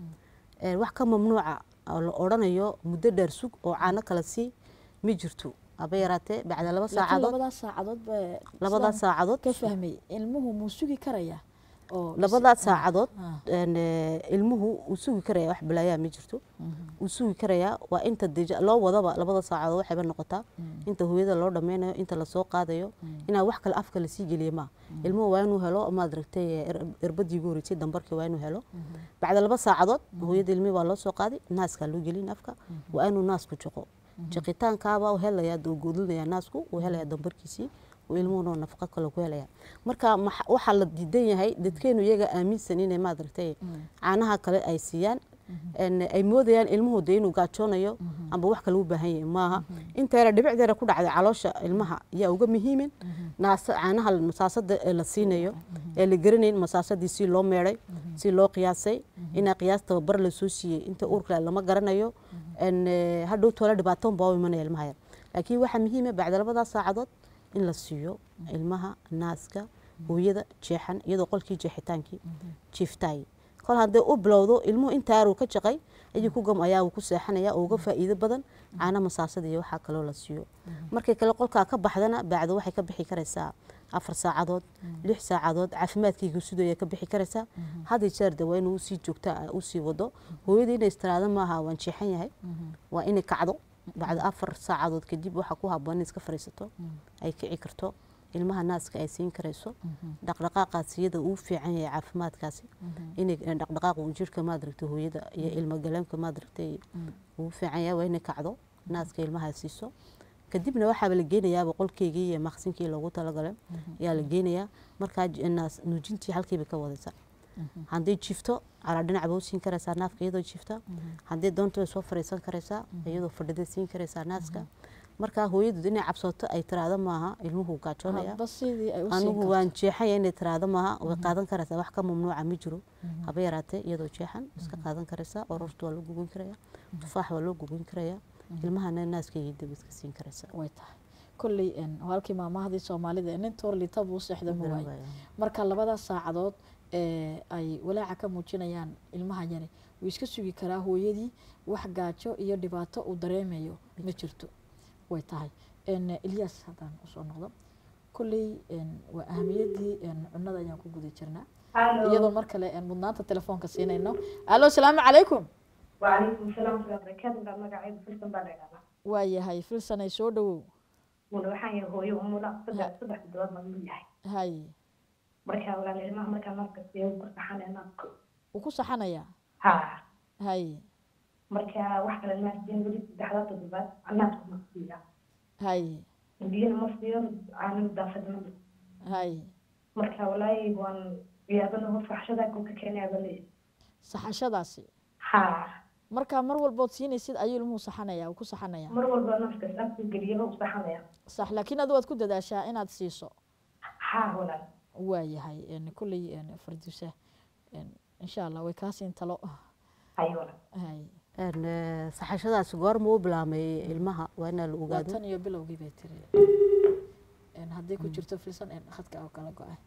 Eh, wax ka mamnuuca oo la odhanayo muddo dheer sug oo caano kala sii ma jirto haba yaraatee bacda laba laakiin saacadood labadaas saacadood ba labadaas sidaan saacadood ka fahmay ilmuhu muu sugi karaya oo labadaas saacadood Ah. en, eh, ilmuhu uu sugi karaya wax balaayaa ma jirto uu sugi karayaa waa inta deja loo wadaba labada saacadood waxayba noqotaa inta hooyada loo dhameynayo inta lasoo qaadayo inaa wax kale afka lasii geliya maa ilmuhu waa inuu helo maad aragtay er- irbadii ugu horeysay dambarkii waa inuu helo bacda laba saacadood hooyada ilmihi waa loo soo qaaday naaskaa loo gelin afka waa inuu naasku jaqo jaqitaankaaba uu helayaa uu goodlinaya naasku uu helayaa dambarkiisii uu ilmuhuna nafaqo kale ku helaya marka maxa- waxaa la diidan yahay dadkeenu iyaga aaminsan inay maad aragtay caanaha kale ay siiyaan En, ay moodayaan ilmuhu de inuu gaajoonayo amba wax kale u baahan yahay maaha inta yara dhibicdeera ku dhacday caloosha ilmaha yaa uga muhiimin naasa caanaha masaasada ee la siinayo ee la garanayn masaasadii si loo meeday si loo qiyaasay inaa qiyaas tababar la soo siiyey inta uurka lama garanayo En, eh, hadhow toola dhibaatoon baa u imanaya ilmaha yar laakiin waxaa muhiima bacda labadaas saacadood in la siiyo ilmaha naaska hooyada jeexan iyadoo qolkii jeexitaankii jiiftaay kol haddee u bilowdo ilmuhu intaaruu ka jaqay ayuu ku gam ayaa uu ku seexanaya oo uga faa'iido badan caana masaasada iyo waxaa kaloo la siiyo markay kale qolkaa ka baxdana bacda waxay ka bixi karaysaa afar saacadood lix saacadood caafimaadkayga sudaya ka bixi karaysaa hadii jeer de waa inuu usii joogta usii wado hooyada inay istiraado maaha waan jeexan yahay waa inay kacdo bacda afar saacadood kadib waxaa ku haboon inay iska fariisato ay kici karto ilmaha naaska ay siin karayso dhaqdhaqaaqaas iyada uu fiican yahay caafimaadkaasi inay dhaqdhaqaaq uu jirka maadaragtay hooyada iyo ilmo galeemka maadaragtay uu fiican yahay waa inay kacdo naaska ilmaha siiso kadibna waxaaba la geenayaaba qolkeygii iyo maqsinkii loogu talagalay ayaa la geenayaa markaa j- naas nuujintii halkiiba ka wadaysa hadday jifto calaa dhinac ba u siin karaysaa naafka iyadoo jifta haddii doonto way soo fariisan karaysaa iyadoo fadhida siin karaysaa naaska markaa hooyadu inay cabsooto ay tiraahdo maaha ilmuhu gaajoonaya hadba sidii ay u siin anigu karto waan jeexaya inay tiraahdo maaha way qaadan karaysaa wax ka mamnuuca ma jiro haba yaraatee iyadoo jeexan iska qaadan karaysaa ororta waa loo gugun karaya tufaax waa loo gugun karaya ilmahana naaska iyo dib iska siin karaysaa way tahay kolley een, halkii maamahdii soomaalida ee nin toorlita buu seexda ma waayo marka labadaas saacadood ee ay walaaca ka muujinayaan ilmaha yari wuu iska sugi karaa hooyadii wax gaajo iyo dhibaato uu dareemayo ma jirto way tahay Een, ilyas haddaan usoo noqdo kolley een, waa ahamiyadii een, cunada ayaan ku guda jirnaa iyadoo mar kale een, mudnaanta telefoonka siinayno alo asalaamu calaykum وعليكم السلام ورحمة الله وبركاته بقى مقاعد فلسطين بقى لقانا waa yahay filsanay soo dhawow ولوحان يهوي ومولا صدح صدح الدواد مقبول يحي hay مركا ولا الإمام مركا مركا سيو قرصحان أناك wuu ku saxanayaa ها hay مركا واحدة للناس دين ولي دحلات الدواد عناك مصيرة hay دين مصير عن دافد من hay مركا ولاي وان يابنا هو فحشدا كوكا كان يابني saxashadaasi ها markaa mar walbood siinaysid ayuu ilmuhu saxanaya uu ku saxanaya مر والبا نفسك أنت قريبة وصحنا يا sax laakiin adu waad ku dadaashaa inaad siiso ها ولا waa yahay een, kolley een, farduusa een, insha allah way kaa siin talo هاي ولا hay En, eh, saxashadaasi goorma u bilaamay ilmaha waa inaa la waa ogaado tan iyo bilowgii bay tiri Een, hadday ku jirto filsan een, khadka oo kala go-ay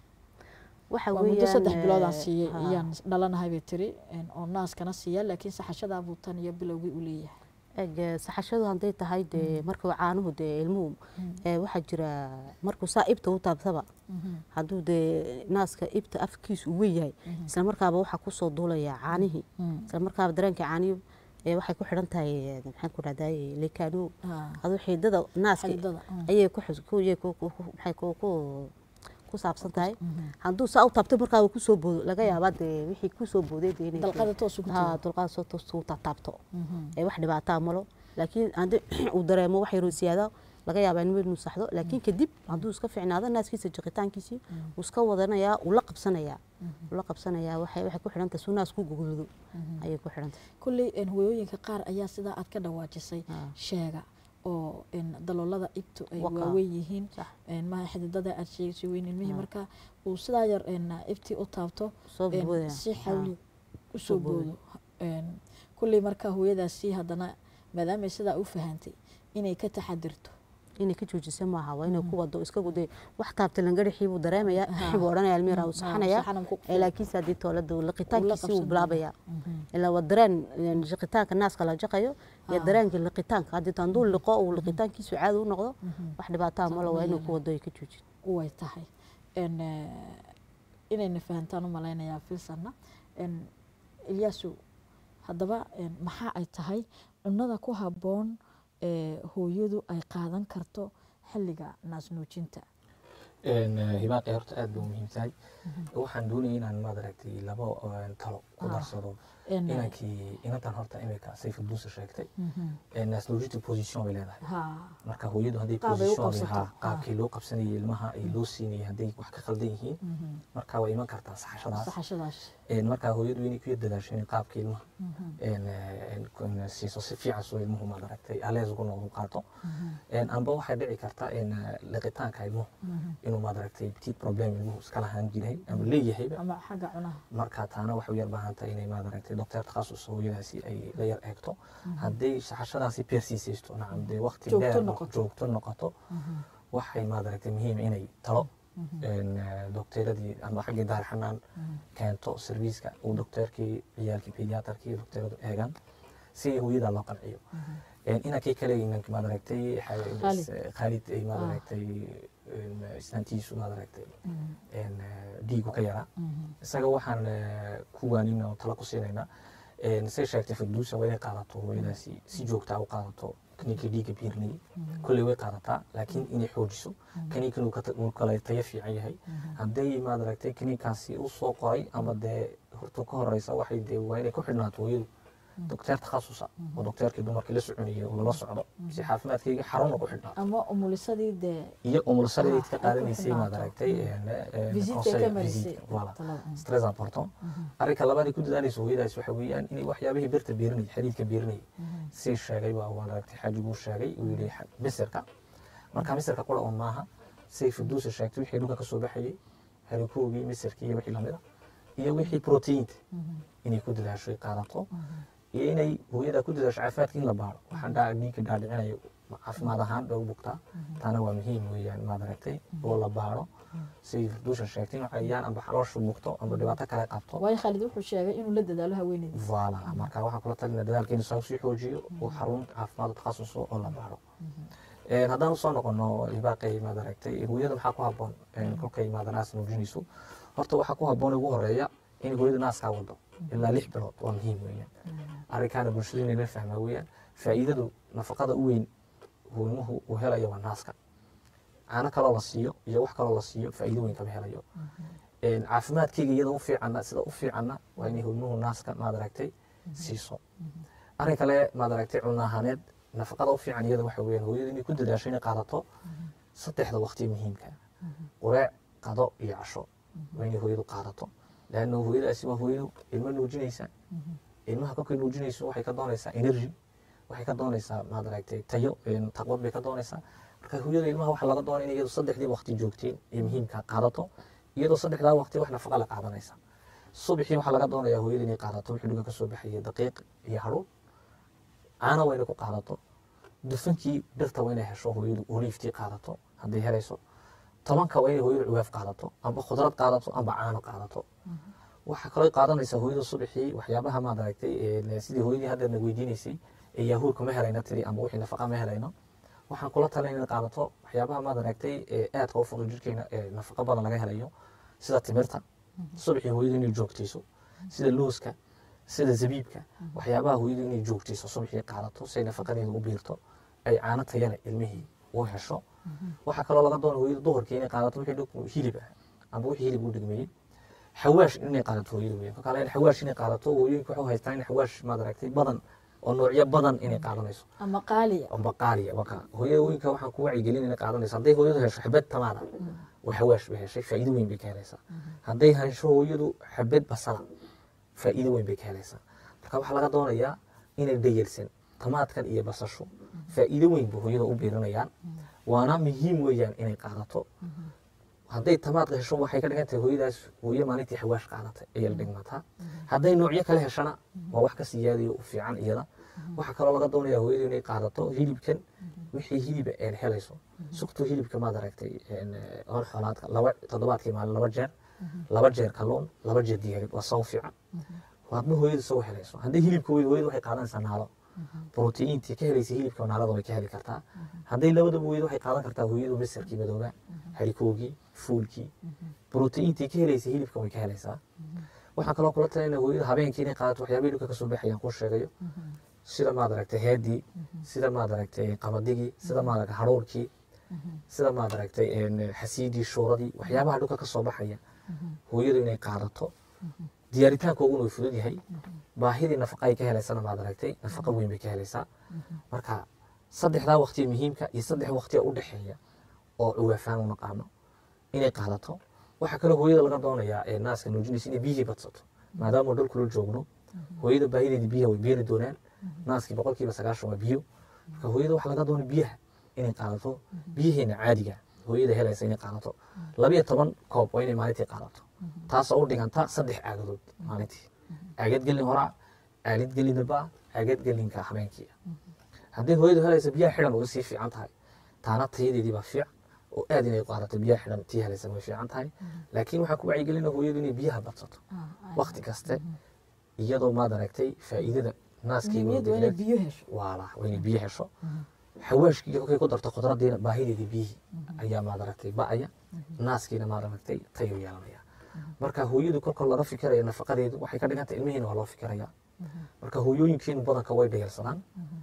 waxa waa muddo weeyaan saddex eh, biloodaan siiyey ha. iyaan dhalanahay bay tiri een, oo naaskana siiya laakiin saxashadaa buu tan iyo bilowgii u leeyahay eg saxashadu hadday tahay dee markuu caanuhu dee ilmuhu ee, waxaa jira markuu saa ibta u taabtaba hadduu dee naaska ibta afkiisu uu weyn yahay isla markaaba waxaa kusoo duulaya caanihii isla markaaba dareenka caanihu ee, waxay ku xidhan tahay ee, maxaan ku dhahday lekaano aduu xiidada naaska Xididada, mm. ayay ku xus- ku- yay ku- ku- ku- maxay ku- ku- ku saabsan tahay hadduu saa u taabto markaaba kusoo boodo laga yaabaa dee wixii kusoo booday dee inay dalqada toos ugu haa tago dulqaad soo toos u taabto ee wax dhibaataa malo laakiin haddii uu dareemo wax yaroo siyaada laga yaabaa inuu inuu saxdo laakiin kadib hadduu iska fiicnaado naaskiisa jiqitaankiisii wuu iska wadanayaa uu la qabsanayaa uu la qabsanayaa waxay waxay ku xidhan tahay suu naas ku gogolado ayay ku xidhan tahay kulley een, hooyooyinka qaar ayaa sidaa aad ka dhawaajisay Ah. sheega oo een, daloolada ibtu ay Waka. waaweyn yihiin Sax. een, maha xididada aad sheegaysay weyn ilmihii marka uu sidaa yar een, ibtii u taabto soo een, boodaya si Ah. xawli usoo boodo. boodo Een, kulley marka hooyadaasi haddana maadaamay sidaa u fahantay inay ka taxadirto inay ka joojisa maaha waa inay ku wado iska guday wax taabta langarixii buu dareemayaa buu odhanaya almiira uu saxanaya saxanan ku ee laakiinse haddii toolada liqitaankiisii uu qabsan bilaabaya ilaa waa dareen yani liqitaanka naaska la jaqayo iyo dareenka liqitaanka haddii hadduu liqo uu liqitaankiisu caadi u noqdo wax dhibaataa malo waa inuu ku wado ay ka joojin way tahay Een, eh, inayna fahantaan u malaynayaa filsanna Een, ilyaasu haddaba een, maxaa ay tahay cunada ku habboon ee hooyadu ay qaadan karto xilliga naasnuujinta hibaaqi horta aad bay u muhiim tahay waxaan doonaya inaan maad aragtay laba een, talo ku darsado Een, inankii inantan horta imika sayfa duusa sheegtay naasnuujinta position bay leedahay ha marka hooyadu hadday Qaab ay u position qabsato. ha qaabkii loo qabsanayay ilmaha ay loo siinayay hadday wax ka khaldan yihiin marka way iman kartaa saxashadaas saxashadaas Een, marka hooyadu inay ku yar dadaasho in qaabka ilmaha een, een, een, siiso si fiican soo ilmuhu maad aragtay alees ugu noqdo qaato Een, amba waxay dhici karta in liqitaanka ilmuhu inuu maad aragtay petit problem ilmuhu iska lahaan jiray ama leeyahayba ama xagga cunaha marka taana waxay u yar baahan tahay inay maad aragtay doctor takhasus hooyadaasi ay la yar eegto hadday saxashadaasi persiisaysto nacam dee waqti Joogto dheer noqoto. joogto noqoto waxay maad aragtay muhiim inay talo een, eh, dokteeradii ama xaggii daar xanaan keento serviiska uu dokteerkii ciyaalkii pediatrkii dokteeradu eegaan si hooyada loo qanciyo Een, inankii kale inanka maad aragtay xa- Khalid. eh, khalid ay maad Ah. aragtay een, islaantiisu maad aragtay een, eh, dhiigu ka yaraa isaga waxaan eh, ku waanin oo talo ku siinaynaa Een, say sheegtay firduusa waa inay qaadato hooyadaasi si joogtaa u qaadato kaniinka dhiigga biirinayay kolley way qaadataa laakiin inay xoojiso kaniinkan uu ka ta- uu kale tayo fiican yahay hadday maad aragtay kaniinkaasi u soo qoray ama dee horta ka horeysa waxay dee waa inay ku xidhnaato hooyadu dokteer takhasusa oo dokteerkii dumarkii la soconayay uu lala socdo si caafimaadkayga xaruna ku xidhnaa ama umulisadii dee iyo umulsadii Ah, ka ay ku qaadanaysay maad xidhnaato. aragtay een, een, Visitka conseil, ka marisay. visitka, voilà. Talada, mm. C'est très important arrinka labaad ay ku dadaalayso hooyadaas waxa weeyaan inay waxyaabihii birta biirinayay xadiidka biirinayay si sheegay baa waan aragtay xaajiguu sheegay uu yidhi xa- misirka marka misirka qura un maaha say fiduusa sheegtay wixii dhulka ka soo baxayay harikoogii misirkii iyo wixii lamid a iyo wixii proteinta inay ku dadaasho ay qaadato iyo inay hooyada ku dadaasho caafimaadka in la baaro waxaan dhaa dhiigga dhaadhicinayo caafimaad ahaan bay u bugtaa taana waa muhiim weeyaan maad aragtay oo la baaro siday fiduusha sheegtay in cayayaan amba xaloosha bugto amba dhibaato kale qabto waayo khaalid wuxuu sheegay inuu la dadaalo haweeneyda voilà marka waxaan kula talina dadaalkeenu saa usii xoojiyo oo xarun caafimaad takhasuso oo la baaro Een, haddaan usoo noqono ibaaqay maad aragtay hooyada maxaa ku habboon een, kolkay maada naas nuujinayso horta waxaa ku habboon ugu horeeya in hooyada naaskaa wado ilaa lix bilood waa muhiim weeyaan arrinkaana bulshada inay la fahmaa weeyaan faa'iidadu nafaqada u weyn hooymuhu uu helayo waa naaska caano kaloo la siiyo iyo wax kaloo la siiyo faa'iido weyn kama helayo Een, caafimaadkayga iyada u fiicanna sida u fiicanna waa inay hooymuhu naaska maad aragtay siiso arrin kale maad aragtay cunno ahaaneed nafaqada u fiican iyada waxa weeyaan hooyada inay ku dadaasho inay qaadato saddexda waqti muhiimka qureec qado iyo casho waa inay hooyadu qaadato laanna hooyadaasi waa hooyadu ilmo nuujinaysa ilmaha kolkay nuujinayso waxay ka doonaysaa energy waxay ka doonaysaa maad aragtay tayo een, taqwad bay ka doonaysaa marka hooyada ilmaha waxa laga doonaya in iyadu saddexdii waqti joogteen ee muhiimka qaadato iyadoo saddexdaa waqti wax nafaqa la qaadanaysa subaxii waxaa laga doonayaa hooyada inay qaadato wixii dhuga ka soo baxaya daqiiq iyo hadhuw caana waa inay ku qaadato dufankii birta waa inay hesho hooyadu oliiftii qaadato hadday helayso tobanka waa inay hooyadu cuwaaf qaadato amba khudrad qaadato amba caano qaadato waxaa kaloo qaadanaysaa hooyada subaxii waxyaabaha maad aragtay ee sidii hooyadii hadda na weydiinaysay ee yaahuurka ma helayno tiri ama wixii nafaqa ma helayno waxaan kula talin inaad qaadato waxyaabaha maad aragtay ee aadka u fudud jirkeena ee nafaqa badan laga helayo sida timirta subaxii hooyadu inay joogtayso sida looska sida zabiibka waxyaabaha hooyadu inay joogtayso subaxii qaadato si ay nafaqadeeda u biirto ay caano tayale ilmihii u hesho waxaa kaloo laga doona hooyada duhurkii inay qaadato wixii dhug- hilib ah ama wixii hilib u dhigmeeyey xawaash inay qaadato hooyada weyn marka leen xawaash inay qaadato hooyooyinka waxay haystaan in xawaash maad aragtay badan oo noocyo badan inay qaadanayso ama qaaliya oo baqaaliya waka hooyooyinka waxaan ku wacyigelin inay qaadanayso hadday hooyadu hesho xabad tamaada oo xawaash bay heshay faa'iido weyn bay ka helaysaa hadday hesho hooyadu xabad basala faa'iido weyn bay ka helaysaa marka waxaa laga doonayaa inay dhayalsan tamaadkan iyo basashu faa'iido weyn bay hooyada u biirinayaan waana muhiim weeyaan inay qaadato hadday tamaadka hesho waxay ka dhigan tahay hooyadaas hooyo maalintii xawaash qaadatay ayay la dhigmataa hadday noocyo kale heshana waa wax ka siyaadayo u fiican iyada waxaa kaloo laga doonayaa hooyadu inay qaadato hilibkan wixii hiliba een helayso sugto hilibka maad aragtay een, eh, hor xoolaadka laba toddobaadkii maalin laba jeer laba jeer kalluun laba jeer digaagad waa saw fiican waadma hooyadu soo helayso hadday hilibka weydo hooyadu waxay qaadanaysaa naalo borotiintii ka helaysa hilibka naalada way ka heli kartaa hadday labadaba weydo waxay qaadan kartaa hooyadu masarkii madooba harikoogii fuulkii borotiintii ka helaysa hilibka way ka helaysaa waxaan kaloo kula talinaya hooyada habeenkii inay qaadato waxyaabihii dhulka kasoo baxayaan kuu sheegayo sida maad aragtay heedii sida maad aragtay qamadigii sida maad aragtay haruurkii sida maad aragtay een, xasiidii shuuradii waxyaabaha dhulka kasoo baxaya hooyadu inay qaadato diyaaritaanka ugun way fudud yahay baahidii nafaqa ay ka helaysana maad aragtay nafaqa weyn bay ka helaysaa marka saddexdaa waqtiga muhiimka iyo saddex waqtiga u dhexeeya oo cuwaafaan u naqaano inay qaadato waxaa kaloo hooyada laga doonayaa ee naaska nuujinaysa inay biyihii badsato maadaama dhul kula joogno hooyada baahideedii biyaha way beeri doonaan naaskii boqolkiiba sagaashan waa biyo marka hooyada waxaa laga doonaya biyaha inay qaadato biyaheena caadiga hooyada helaysa inay qaadato labiyo toban koob waa inay maalintii qaadato taasoo u dhiganta saddex caagadood maalintii caagad gelin horaa aalid gelin dambaa caagad gelinka habeenkii haddii hooyadu helaysa biyaha xidhan way sii fiican tahay taana tayadeedii baa fiican oo aad inay qaadato biyaha xidhan tii helaysa way fiican tahay laakiin waxaa ku wacyigelina hooyadu inay biyaha badsato waqti kaste iyadoo maad aragtay faa'iidada naaskii muhiimiyaddu waa inay biyo hesho waala waa inay biyo hesho xawaashkii kolkay ku darto khudradiina baahideedii biyihii ayaa maad aragtay ba'aya naaskiina maad aragtay tayo yeelanaya marka hooyadu kolka laga fikiraya nafaqadeedu waxay ka dhigan tahay ilmihiina waa loo fikiraya marka hooyooyinkeenu badanka way dhayalsadaan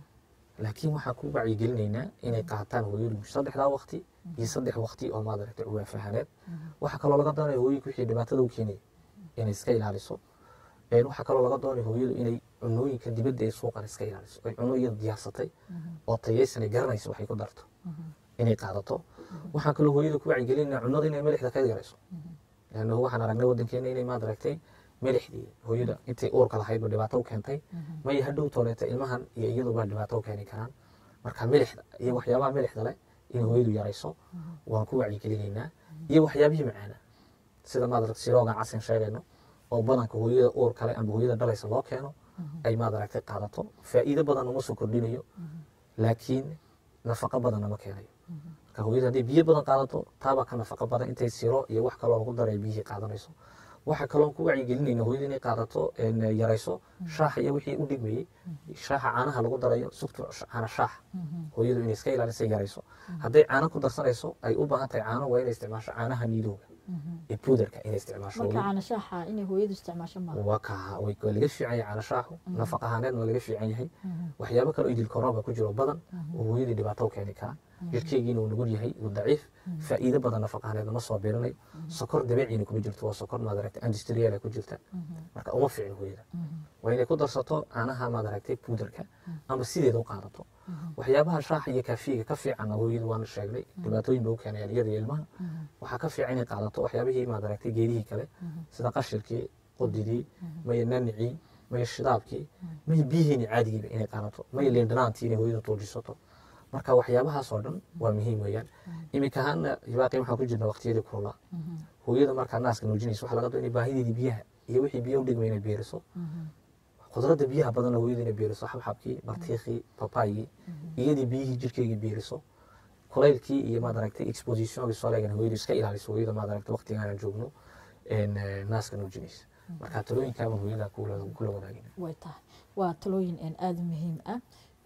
laakiin waxaan ku wacyigelinaynaa inay qaataan hooyadu saddexdaa waqti iyo saddex waqti oo maad aragtay cuwaafahaneed waxaa kaloo laga doonaya hooyinka wixii dhibaatada u keenaya inay iska ilaaliso Een, waxaa kaloo laga doonaya hooyadu inay cunooyinka dibadda ee suuqan iska ilaaliso ay cuno iyada diyaarsatay oo tayaysan ay garanayso waxay ku darto inay qaadato waxaan kaloo hooyada ku wacyigelinaya cunada inay milixda ka yarayso lanno waxaan aragnay waddankeena inay maad aragtay milixdii hooyada intay uurka lahayd ba dhibaato u keentay maya hadhow tooleeta ilmahan iyo iyaduba dhibaato u keeni karaan marka milixda iyo waxyaabaha milixda leh in hooyadu yarayso waan ku wacyigelinaynaa iyo waxyaabihii macaana sida maad aragtay siroogan casin sheegayno oo badanka hooyada uur kale ama hooyada dhalaysa loo keeno ay maad aragtay qaadato faa'iido badan uma soo kordhinayo laakiin nafaqo badan nama keenayo marka hooyada hadday biyo badan qaadato taabaa ka nafaqo badan intay siro iyo wax kaloo lagu daray biyihii qaadanayso waxaa kaloon ku wacyigelinayna hooyada inay qaadato een, yarayso shaaxa iyo wixii u dhigmayey shaaxa caanaha lagu darayo sugto caana shaax hooyadu inay iska ilaaliso yarayso hadday caano ku darsanayso ay u baahan tahay caano waa inay isticmaasho caanaha niidowga ee puudarka inay isticmaasho marka caana shaaxa inay hooyadu isticmaasho maaha waa kaa way waa laga fiican yahay caana shaaxu nafaq ahaaneedna waa laga fiican yahay waxyaabo kale oo idilkorooba ku jiro badan oo hooyadii dhibaato u keeni kara jirkeygiina uu nugul yahay uu daciif faa'iido badan nafaq ahaaneedna ma soo biirinayo sokor dabeeciina kuma jirto waa sokor maad aragtay industrial ku jirta marka uma fiicin hooyada waa inay ku darsato caanaha maad aragtay puudarka ama sideeda u qaadato waxyaabaha shaaxa iyo kaafiga ka fiicanna hooyadu waana sheegnay dhibaatooyin bay u keenayaan iyada iyo ilmaha waxaa ka fiican inay qaadato waxyaabihii maad aragtay geedihii kale sida qashirkii qudidii maya nanicii maya shidaabkii maya biyihiini caadigiiba inay qaadato maya liindhanaantii inay hooyadu tuujisato marka waxyaabahaas oo dhan waa muhiim weeyaan iminka ahaana hibaaqii waxaan ku jirna waqtiyadii kulula hooyada markaa naaska nuujinaysa waxaa laga doo inay baahideedii biyaha iyo wixii biyo u dhigma inay beeriso khudradda biyaha badanna hooyada inay beeriso xabxabkii bartiikhii babaygii iyadii biyihii jirkeygii beeriso kulaylkii iyo maad aragtay expositionkii soleegana hooyadu iska ilaaliso hooyada maad aragtay waqtiga aanan joogno een, eh, naaska nuujinaysa marka talooyinkaaba hooyada kula kula wadaagina way tahay waa talooyin een aada u muhiim ah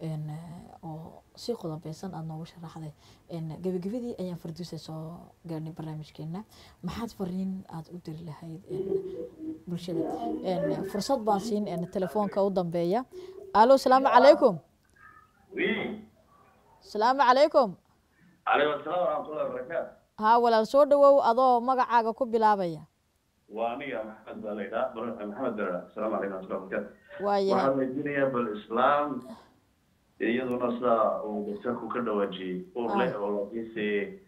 een, eh, oo si qodobeysan aada noogu sharaxday een, gebagabadii ayaan farduusa soo gaarnay barnaamijkeena maxaad fariin aada u diri lahayd een, bulshada een, fursad baan siin een, telefoonka u dambeeya alo salaamu calaykum salaamu calaykum calaykum asalaam waraxmatullahi wabarakaatu haa walaal soo dhawow adoo magacaaga ku bilaabaya waa aniga maxamed baa la yidhaha Bar- maxamed berra asalaamu calaykum waraxmatullahi wabarakaatu waayahay waxaan weydiinayaa bal islaam iyaduna sidaa uu doctorku ka dhawaajiyey uur leh oo laakiinse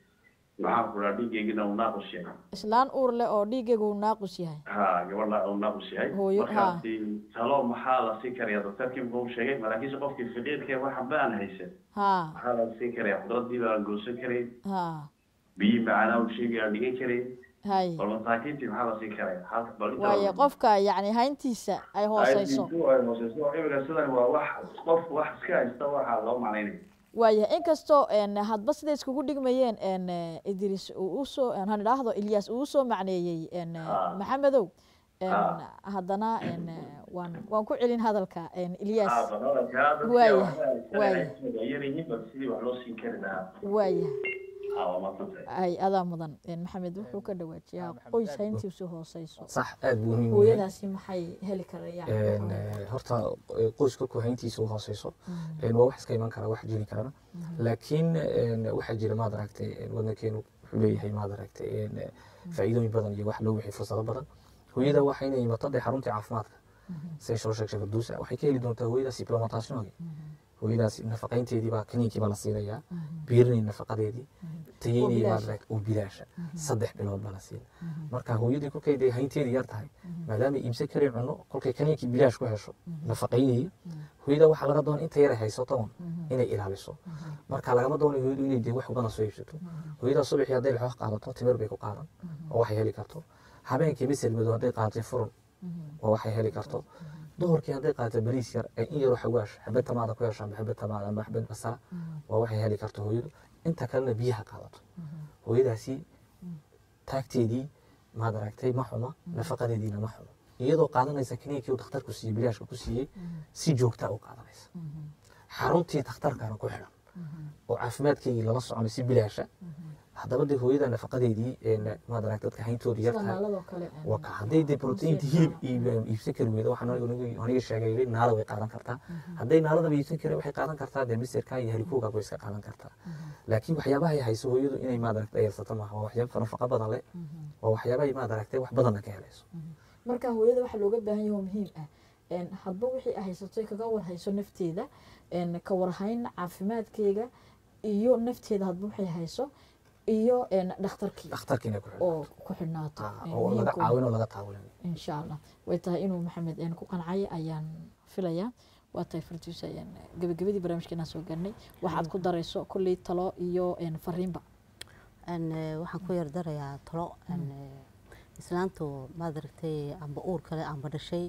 maxaan ku dhaha dhiiggeygina uu naaqus yahay islaan uur leh oo dhiigaygu uu naaqus yahay ha gabadha uu naaqus yahay Hooyo, markaasi talo maxaa la siin karaya doctorkii muxuu sheegay malaakiinse qofkii faqiirka waxba aan haysan haa maxaa la siin karaya khudradii baa aan goosan karayn haa biyi macaanaa uu sheegay aan dhigan karayn hay bal masaakiintii maxaa la siin karaya halka bal inta waaye qofka yacni hayntiisa ay hooseyso ay hooseyso imika sidan waa wax qof wax iska haysta waxaa loo macnaynaya waayahay inkastoo een, hadba siday iskugu dhigmayeen een, eh, idris uu usoo han idhaahdo ilyaas uu usoo macneeyey een, eh, Ah. maxamedow een, Ah. haddana een, eh, waan waan ku celin hadalka een, ilyaas Ah, badalka dadka Waaya, waxay waaya. haysan yar yihiin bal sidii wax loo siin kari lahaa waayahay ah waa maadsantahay ay adaa mudan een, maxamed wuxuu ka dhawaajiyaa qoys hayntiisu hooseyso sax aada buu muhiim u yahay hooyadaasi maxay heli karayaan Een, eh, horta eh, qoyska kuhayntiisa u hooseyso een, waa wax iska iman kara wax jiri karana laakiin een, waxaa jira maad aragtay een, wadankeenu wuxuu leeyahay maad aragtay een, eh, faa'iidooyin badan iyo wax loo wixii fursado badan hooyada waxay inay imato dee xaruntii caafimaadka say soo sheegtay farduusa waxay ka heli doontaa hooyadaas implementationogi hooyadaas nafaqaynteedii baa kaniinkii baa la siinayaa biirinay nafaqadeedii tayeynay bilaash. maad aragtay oo bilaasha saddex bilood baa la siina marka hooyadii kolkay dee haynteedii yar tahay maadaama iibsan karin cunno kolkay kaniinkii bilaash ku hesho nafaqaynayay hooyada waxaa laga doona inta yara haysato un inay ilaaliso marka lagama doonayo hooyadu inay dee wax ubana soo iibsato hooyada subaxii hadday laxoox qaadato timir bay ku qaadan oo waxay heli karto habeenkii misir madow hadday qaadatay furun oo waxay heli karto duhurkii hadday qaadato bariis yar ee in yaroo xawaash xabad tamaada ku hesho amba xabad tamaada amba xabad basala waa waxay heli karto hooyadu inta kalena biyaha qaadato hooyadaasi taagteedii maad aragtay ma xuma nafaqadeediina ma xumo iyadoo qaadanaysa kaniinkii uu dhakhtarku siiyey bilaashka ku siiyey si joogtaa u qaadanaysa xaruntii dhakhtarkana ku xidhan oo caafimaadkeygii lala soconay si bilaasha haddaba dee hooyada nafaqadeedii een, maad aragtay dadka hayntooda yar tahay naaladoo kale een, waa ka hadday dee proteinta hilib iib- iibsan kari weydo waxaan aniga- aniga aniga sheegay yidhi naala way qaadan kartaa hadday naaladaba iibsan karin waxay qaadan kartaa dee misirka iyo harikuuga way iska qaadan kartaa laakiin waxyaabaha ay hayso hooyadu inay maad aragtay ayarsato maaha waa waxyaaba nafaqo badan leh waa waxyaabaha ay maad aragtay wax badanna ka helayso marka hooyada waxaa looga baahan yahay oo muhiim ah een, hadba wixii ay haysato ay kaga warhayso nafteeda een, ka warhayn caafimaadkeega iyo nafteeda hadba waxay hayso iyo een, dhakhtarkii dhakhtarka inay ku xidhan oo ku xidhnaato Ah, een, oo laga muhiimka caawin oo laga taawulin insha allah way tahay inuu maxamed een, ku qancay ayaan filayaa waa tahay fartuusa een, gabagabadii barnaamijkeenaan soo gaarnay waxaad ku darayso kolley talo iyo een, fariinba Een, eh, waxaan ku yardarayaa talo een, eh, islaantu maad aragtay amba uur kale amba dhashay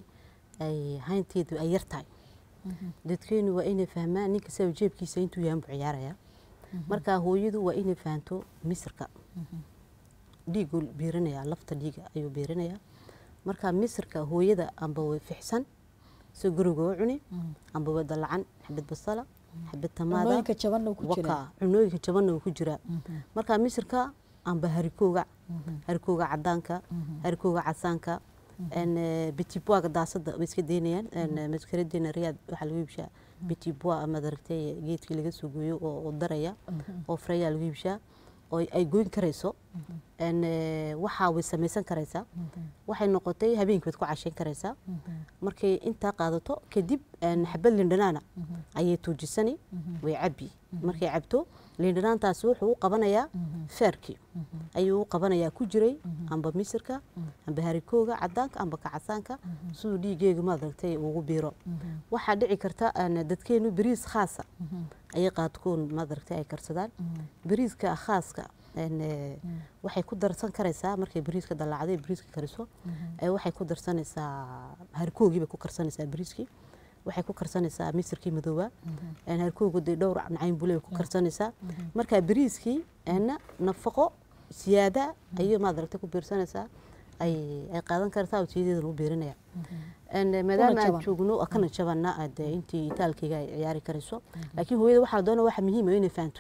ay haynteedu ay yar tahay dadkeenu waa inay fahmaan ninka saa jeebkiisa intuu yahan buu ciyaaraya marka hooyadu waa inay fahanto misirka dhiiguu biirinaya lafta dhiiga ayuu biirinaya marka misirka hooyada amba way fixsan soo guriga u cuni amba way dalacan xabad basala xabad tamaada cunooyinka jabanna uu ku jiraa waka cunooyinka jabanna uu ku jiraa marka misirka amba harikooga harikooga cadaanka harikooga casaanka bitiboaga daasada way iska daynayaan maskaradeena riyaad waxaa lagu iibshaa bitiboa ama daragtay geedkii laga soo gooyo oo oo daraya oo freyaa lagu iibshaa oo ay goyn karayso waxaa way samaysan karaysaa waxay noqotay habeenkii waad ku cashayn karaysaa markay intaa qaadato kadib xabad lindhanaana ayay tuujisani way cabbi markay cabto lindhanaantaasi wuxuu u qabanayaa feerkii ayuu u qabanayaa ku jiray amba misirka amba harikooga cadaanka amba kacasaanka siduu dhiigeegu maaragtay ugu biiro waxaa dhici karta dadkeenu beriis khaasa ayay qaadkoon maaragtay ay karsadaan beriiska khaaska waxay ku darsan karaysaa markay beriiska dalaacday beriiska kariso waxay ku darsanaysaa harikoogii bay ku karsanaysaa beriiskii waxay ku karsanaysaa misirkii madooba harkoogu dee dhowr nacayn bule ku karsanaysaa marka beriiskii nafaqo siyaada ayay maad aragtay ku biirsanaysaa ay ay qaadan kartaa oo tiyadeeda lagu beerinaya maadaama aan jaban. joogno oo kana jabana dee intii itaalkayga ay ciyaari karayso laakiin hooyada waxaa la doona waxa muhiim ah inay fahanto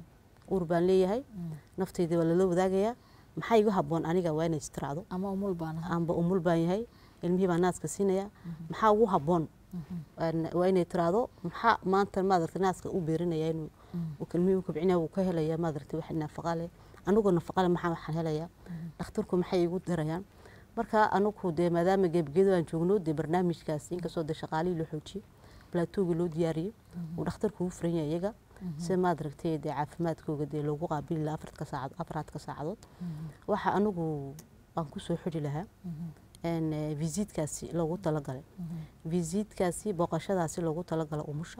uur baan leeyahay naftayda waa lala wadaagayaa maxaa igu habboon aniga waa inay istiraacdo ama umul baan ahay amba umul baan yahay ilmihii baa naaska siinaya maxaa ugu habboon Een, waa inay tiraahdo maxaa maanta maadarta naaska u beerinaya inuu uu ilmihii u kobcinaya uu ka helaya maadarta wax nafaqa leh anigoo nafaqa leh maxaa waxaan helaya dhakhtarku maxay igu dirayaan marka anigu dee maadaama gebgeedo aan joogno dee barnaamijkaas inkastoo dee shaqaalihii loo xoojiyey plaatooga loo diyaariyey uu dhakhtarku ugu furan yahay iyaga si maadaragtay dee caafimaadkooga dee loogu qaabili lahaa afartka saacad afaraadka saacadood waxa anigu aan kusoo xidhi lahaa een, eh, visiitkaasi loogu talagalay visiitkaasi booqashadaasi loogu talagalay umusha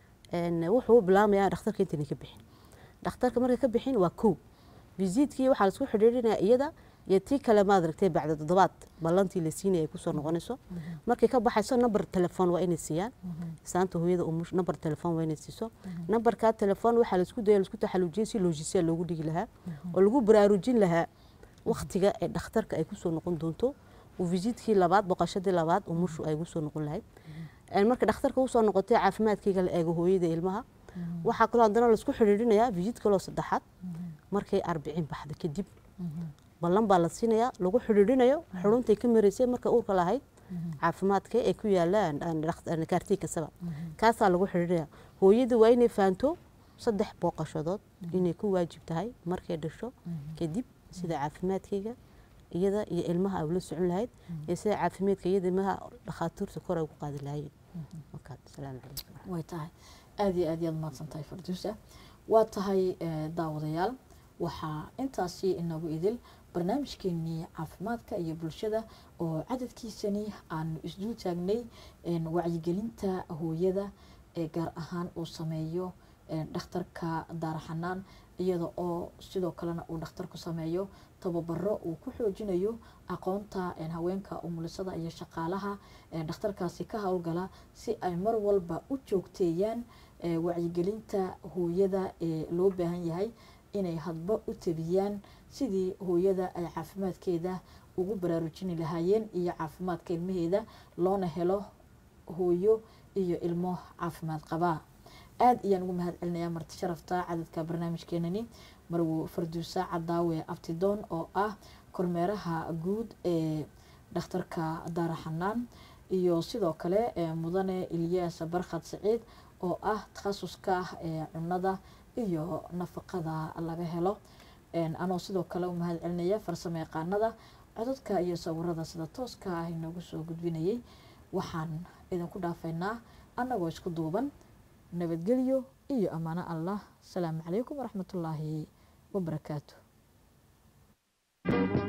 een, wuxuu u bilaamayaa dhakhtarka intayna ka bixin dhakhtarka markay ka bixin waa kow visiitkii waxaa laisku xidhiidhinayaa iyada iyo tii kale maadaragtay bacda toddobaad ballantii la siinaya ay kusoo noqonayso markay ka baxayso nambar telefoon waa inay siiyaan saanta hooyada umush nambar telefoon waa inay siiso nambarkaa telefoon waxaa laisku daya laisku taxaluujiyay si loojisiya loogu dhigi lahaa oo lagu baraarujin lahaa waktiga ee dhakhtarka ay kusoo noqon doonto uu visiitkii labaad boqoshadii labaad umushu ay ugusoo noqon lahayd Een, marka dhakhtarka usoo noqotay caafimaadkayga la eego hooyada ilmaha waxaa kaloo haddana laisku xidhiidhinayaa visiit kaloo saddexaad markay arbicin baxda kadib ballan baa la siinayaa lagu xidhiidhinayo xaruntai ka maraysay marka uurka lahayd caafimaadka ee ku yaala kaartii kasaba kaasaa lagu xidhiidhinaya hooyada waa inay fahanto saddex booqashadood inay ku waajib tahay markay dhasho kadib sida caafimaadkayga iyada iyo ilmaha ay ula socon lahayd iyo sida caafimaadka iyada ilmaha dhakhaatiirta kor ay ugu qaadi lahaayeen marka asalaamu calaykum way tahay aad iyo aad yaad mahadsan tahay farduusa waa tahay eh, daawadayaal waxaa intaasi inagu idil barnaamijkeenii caafimaadka iyo bulshada oo cadadkiisani aanu isdul taagnay een, wacyigelinta hooyada ee gaar ahaan uu sameeyo een, dhakhtarka daaraxanaan iyada oo sidoo kalena uu dhakhtarku sameeyo tababaro uu ku xoojinayo aqoonta een, haweenka umulisada iyo shaqaalaha een, dhakhtarkaasi ka howlgala si ay mar walba u joogteeyaan ee, wacyigelinta hooyada ee loo baahan yahay inay hadba u tabiyaan sidii hooyada ay caafimaadkeeda ugu baraarujini lahaayeen iyo caafimaadka ilmaheeda loona helo hooyo iyo ilmo caafimaad qabaa aad ayaan ugu mahad celinayaa marti sharafta cadadka barnaamijkeenani marwo farduusa cadaawe abtidoon oo ah kormeeraha guud ee dhakhtarka daaraxanaan iyo sidoo kale ee mudane ilyaas barkhad saciid oo ah takhasuska ee cunada iyo nafaqada laga helo Een, anoo sidoo kale u mahad celinaya farsamo yaqaanada codadka iyo sawirada sida tooska ah inoogu soo gudbinayay waxaan idinku dhaafaynaa annagoo isku duuban nabadgelyo iyo ammaano allah asalaamu calaykum waraxmatullaahi wabarakaatu